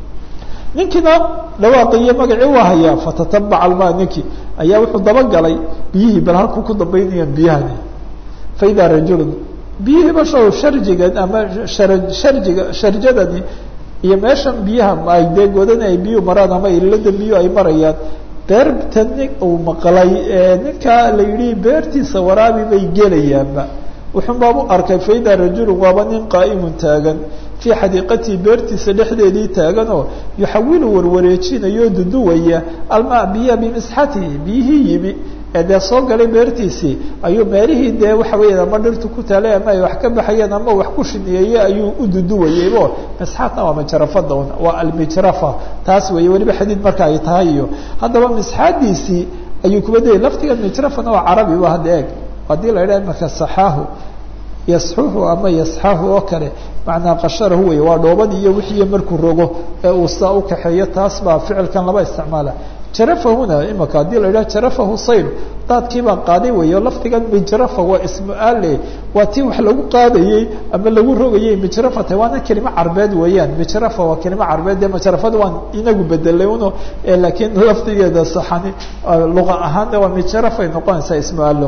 ninkiina dhawaaqi iyo magacii waa hayaa fatatabaca almaa ninkii ayaa wuxuu dabagalay biyihii bal halku ku dambaynayaan biyahani faidaa rajulun biyihii bashow sharjigan ama shara sharjiga sharjadani iyo meeshan biyaha ay dee godana ay biyuhu maraan ama ilada biyuhu ay marayaan beerta nin uu maqlay ninkaa la yidhi beertiisa waraabi bay gelayaanba wuxun baabu arkay faida rajulun waaba nin qaa'imun taagan fii xadiiqatii beertiisa dhexdeedii taaganoo yuxawilu warwareejinayo duduwaya almaa biya bimisxatihi biyihii yimi ee dee soo galay beertiisii ayuu meelihii dee waxa weya ama dhirtu ku taalay ama ay wax ka baxayeen ama wax ku shineeyey ayuu u duduwayeybo misxaatna waa majrafada un waa almijrafa taas weeye weliba xadiid marka ay tahay iyo haddaba misxaadiisii ayuu kuba dayay laftiga mijrafana waa carabi ba hadda eeg haddii la idhaha marka saxaahu yasxuhu ama yasxahu oo kale macnaa qasharahu wey waa dhoobadii iyo wixii markuu rogo ee uu saa u kaxeeyo taas baa ficilkan laba isticmaala jarafahuna imaka haddii la idhaha jarafahu sayl daadkii baa qaaday weeyo lafdigan mijrafa waa ismu ale waa tii wax lagu qaadayey ama lagu rogayey mijrafata waana kelimo carbeed weeyaan mijrafa waa kelimo carbeed dee majrafada waan inagu bedelay uno laakiin lafdigeeda saxani luqa ahaanna waa mijrafay noqonaysaa ismu alo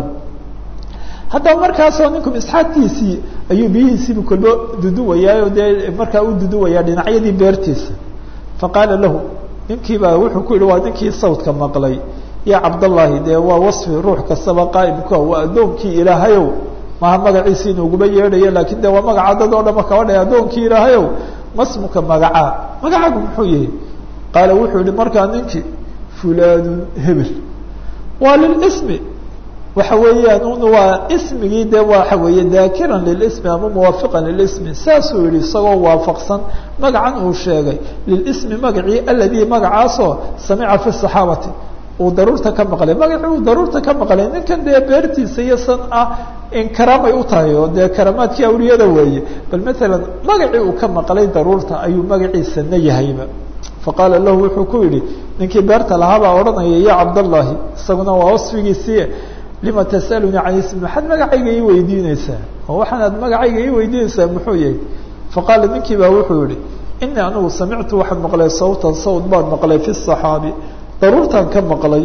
haddaba markaasoo ninku misxaadkiisii ayuu biyihiisiibu kolbo duduwayaayo dee markaa u duduwayaa dhinacyadii beertiisa faqaala lahu ninkii baa wuxuu ku yihi waa ninkii sawdka maqlay ya cabdallaahi dee waa wasfi ruux kastaba qaa'imka waa addoonkii ilaahayow maha magaciisi inuuguba yeedhayo laakiin de waa magaca dad oo dhama kaba dhay addoonkii ilaahayow masmuka magacaa magacaagu muxuu yahay qaala wuxuu yihi markaa ninkii fulaanun hebel waa lilismi waxa weeyaan un waa ismigii de waxa weeye daakiran lilismi ama muwaafiqan lilismi saasuu yihi isagoo waafaqsan magacan uu sheegay lilismi magacii aladii magacaasoo samica fi saxaabati uu daruurta ka maqlay magacii uu daruurta ka maqlay ninkan dee beertiisa iyo san ah in karaamay u tahay oo dee karaamaadkii awliyada weeye bal maalan magacii uu ka maqlay daruurta ayuu magaciisana yahayba faqaala lahu wuxuu ku yihi ninkii beerta lahaabaa odhanaya ya cabdallaahi isaguna waa wasfigiisii lima tasalunii can ismi maxaad magacayga ii weydiineysaa oo waxaanaad magacayga ii weydiineysaa muxuu yahay faqaala ninkii baa wuxuu yihi inii anigu samictu waxaan maqlay sawtan sawt baan maqlay fi saxaabi daruurtaan ka maqlay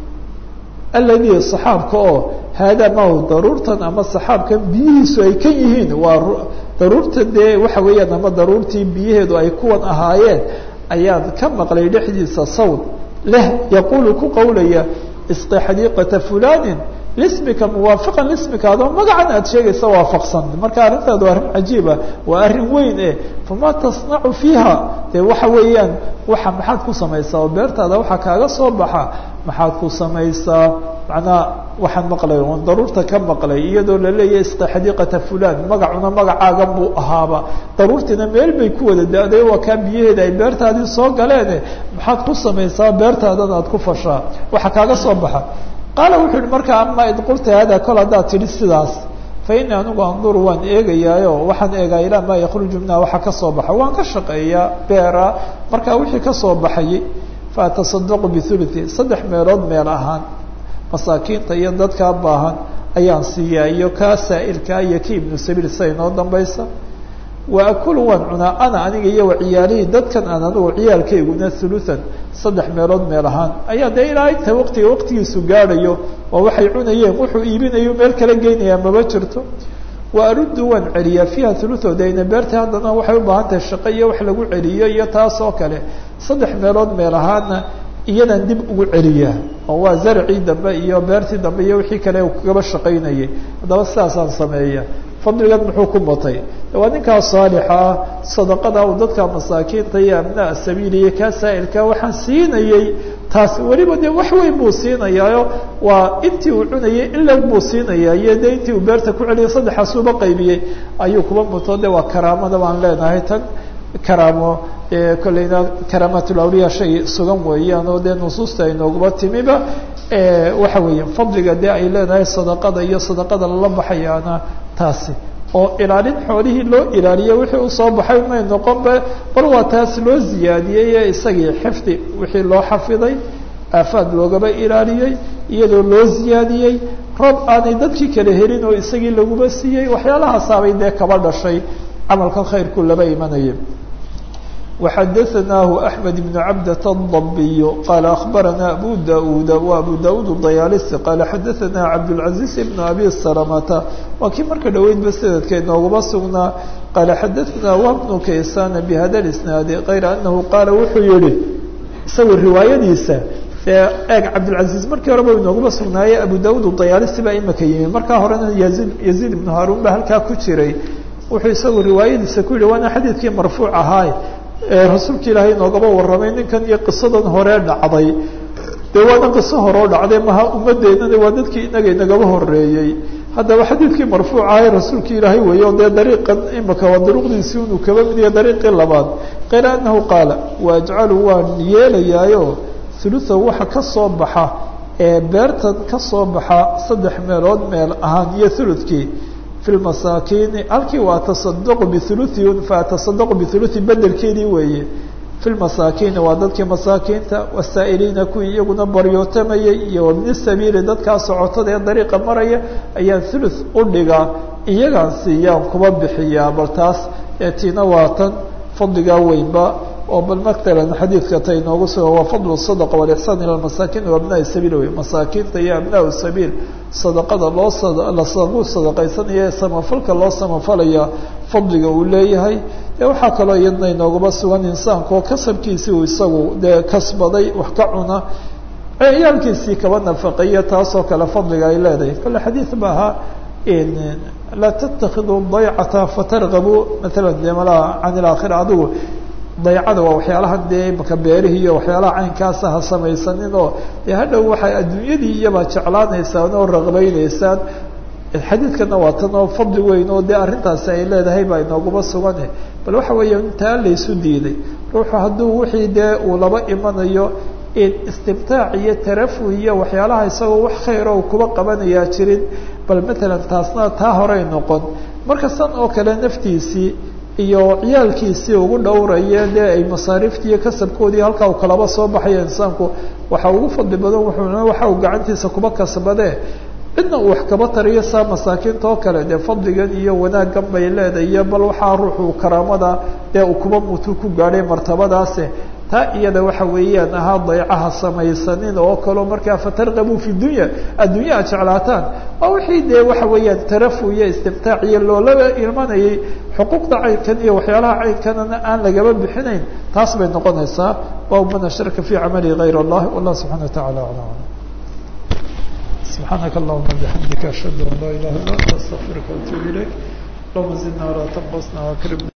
aladii saxaabka oo haadaa mahu daruurtan ama saxaabkan biyihiisu ay kan yihiin waa daruurta dee waxa weeyaan ama daruurtii biyaheedu ay kuwan ahaayeen ayaan ka maqlay dhexdiisa sawt leh yaquulu ku qawlaya isqi xadiiqata fulanin lismika muwaafiqan lismika adoo magacan aad sheegaysa waafaqsan marka arrintaadu arrin cajiiba waa arrin weyn e fama tasnacu fiiha dee waxa weeyaan waxa maxaad ku samaysaa oo beertaada waxaa kaaga soo baxa maxaad ku samaysaa macnaa waxaan maqlay oon daruurta ka maqlay iyadoo laleeyahay isqi xadiiqata fulan magacuna magacaaga buu ahaaba daruurtiina meel bay ku wada da-day waa kaa biyaheeda ay beertaadii soo galeene maxaad ku samaysaa beertaadan aad ku fashaa waxa kaaga soo baxa qaala wuxuu yihi markaa ama id qulta hada kol haddaad tidhi sidaas fa ini anigu anduru waan eegayaayo waxaan eegaa ilaa maa yakruju minha waxa kasoo baxa waan ka shaqeeyaa beera markaa wixii kasoo baxayay fa atasadaqu bihuluthi saddex meelood meel ahaan masaakiinta iyo dadkaa baahan ayaan siiyaa iyo kaa saa'ilkaa iyo ki ibnu sabiil sida inoo dambaysa wa akulu waan cunaa ana aniga iyo wa ciyaalihii dadkan aan anigu ciyaalkayguna huluthan saddex meelood meel ahaan ayaa dee ilaa inta waqtiga waqtigiisu gaadhayo waa waxay cunayeen wuxuu iibinayo meel kala geynayaa maba jirto wa aruddu waan celiyaa fiiha huluthood ayna beerta haddana waxay u baahan tahay shaqo iyo wax lagu celiyo iyo taas oo kale saddex meelood meel ahaana iyadan dib ugu celiyaa oo waa zarcii dambe iyo beertii dambe iyo wixii kale kagaba shaqaynayay haddaba sidaasaan sameeya fadligan muxuu ku batay waa ninkaa saalixa ah sadaqada uu dadka masaakiinta iyo abnaa sabiil iyo kaa saa'ilka waxaan siinayey taas weliba dee wax weyn buu siinayaayo waa intii uu cunayay ilag buu siinayaa iyo dee intii uu beerta ku celiyay saddexaasuuba qaybiyey ayuu kuba muto de waa karaamada baan leenahay tan karaamo kolleyna karaamaatulawliya shay sugan weeyaan oo dee nusuusta aynooguba timiba waxa weeya fadliga dee ay leedahay sadaqada iyo sadaqada lala baxayaana taasi oo ilaalin xoolihii loo ilaaliyo wixii usoo baxay may noqonba bal waa taas loo ziyaadiyey ee isagii xifdi wixii loo xafiday aafaad loogaba ilaaliyey iyadoo loo ziyaadiyey roob aanay dadkii kala helin oo isagii laguba siiyey waxyaalahaasabay dee kaba dhashay camalkan khayrku laba imanaya وxadثnah أحmed بن cabdة الضبي qال أخbarana أbو daud و أbو daud الضyaalisi qال xadaثna cabdالعaزيز بن أbي سلمةa waa kii marka dhoweydba sanadka inoogaba sugnaa qال xadaثna وبن kaysan بhada الاسناad غayr أنه qaala wuxuu yihi isaga riwaayadiisa eeg cabdالعaزيز markii horeba inoogaba sugnaaye abu daud الضyaalisi baa imika yimi markaa horena yزيد يزيد بن haarun ba halkaa ku jiray wuxuu isagu riwaayadiisa ku yihi waana xadiidkii marfuuc ahaay ee rasuulka ilaahay noogaba warramay ninkan iyo qisadan hore dhacday dee waana qiso horeo dhacday maha ummadeenana waa dadkii inaga inagaba horeeyey haddaba xadiidkii marfuuc ahay rasuulka ilaahay weeye o dee dariiqan imaka waa duruqdiisii inuu kaba mid yahay dariiqii labaad kayra anahu qaala waajcalu waan yeelayaayo huluha waxa ka soo baxa ee beertan ka soo baxa saddex meelood meel ahaan iyo huludkii fi lmasaakiini halkii waa tasadaqu bihuluthi faatasadaqu bihuluthi bedelkeedii weeye fi lmasaakiini waa dadkii masaakiinta wasaa'iliina kuwii iyaguna baryootamayay iyo wabni sabiili dadkaa socotada ee dariiqa maraya ayaan thuluth u dhigaa iyagaan siiyaan kuba bixiyaa bal taas eetiina waa tan fadligaa weynba oo bal matalan xadiidka ta inoogu suga waa fadlu sadaqa walixsaan ila masaakiin wa abnaai sabiil wey masaakiinta iyo abnaau sabiil sadaqada loo lagu sadaqaysanaya ee samafalka loo samafalaya fadliga uu leeyahay dee waxaa kaloo iyadna inoogaba sugan insaanka oo kasabkiisii uu isagu dee kasbaday wax ka cuna ciyaalkiisii kaba nafaqeeya taasoo kale fadliga ay leedahay kale xadiid ba ahaa laa tatakiduu daycata fatargabuu maala de malaa can ilaakhira adigu daycada waa waxyaalahan dee imaka beerihii iyo waxyaalaha caynkaasa ha samaysanin oo dee hadhow waxay adduunyadii iyabaa jeclaanaysaan oo raqbaynaysaan xadiidkana waa tan oo fadli weyn oo dee arrintaasi ay leedahay baa inooguma sugane bal waxa weeya intaa laysu diiday ruuxu hadduu wixii dee uu laba imanayo istimtaac iyo tarafuh iyo waxyaalaha isagoo wax khayra u kuba qabanayaa jirin bal matalan taasna taa horey noqon marka san oo kale naftiisii iyo ciyaalkiisii ugu dhowraya dee ay masaariiftii iyo kasabkoodii halkaa u kalaba soo baxaya insaanku waxa ugu fadli badan wuxuu waxa uu gacantiisa kuba kasbadee cidna uu wax kaba tariyo saa masaakiinta oo kale dee fadligan iyo wanaaggan bay leedahay iyo bal waxaa ruuxu karaamada dee uu kuba mutu ku gaadhay martabadaase taa iyada waxa weeyaan ahaa daycaha samaysanin oo kaleo markaa fatarqabuu fi dunya addunya ad jeclaataan waa wixii dee waxa weeyaan tarafu iyo istimtaac iyo loolaba imanayay xuquuqda caynkan iyo waxyaalaha caynkanana aan lagaba bixinayn taas bay noqonaysaa waa man ashraka fi camali gayr allah wallah subxana watacala ala alam سبحانك اللهم بحمدك أشهد أن لا إله إلا أنت أستغفرك وأتوب إليك اللهم زدنا ولا تنقصنا وأكرمنا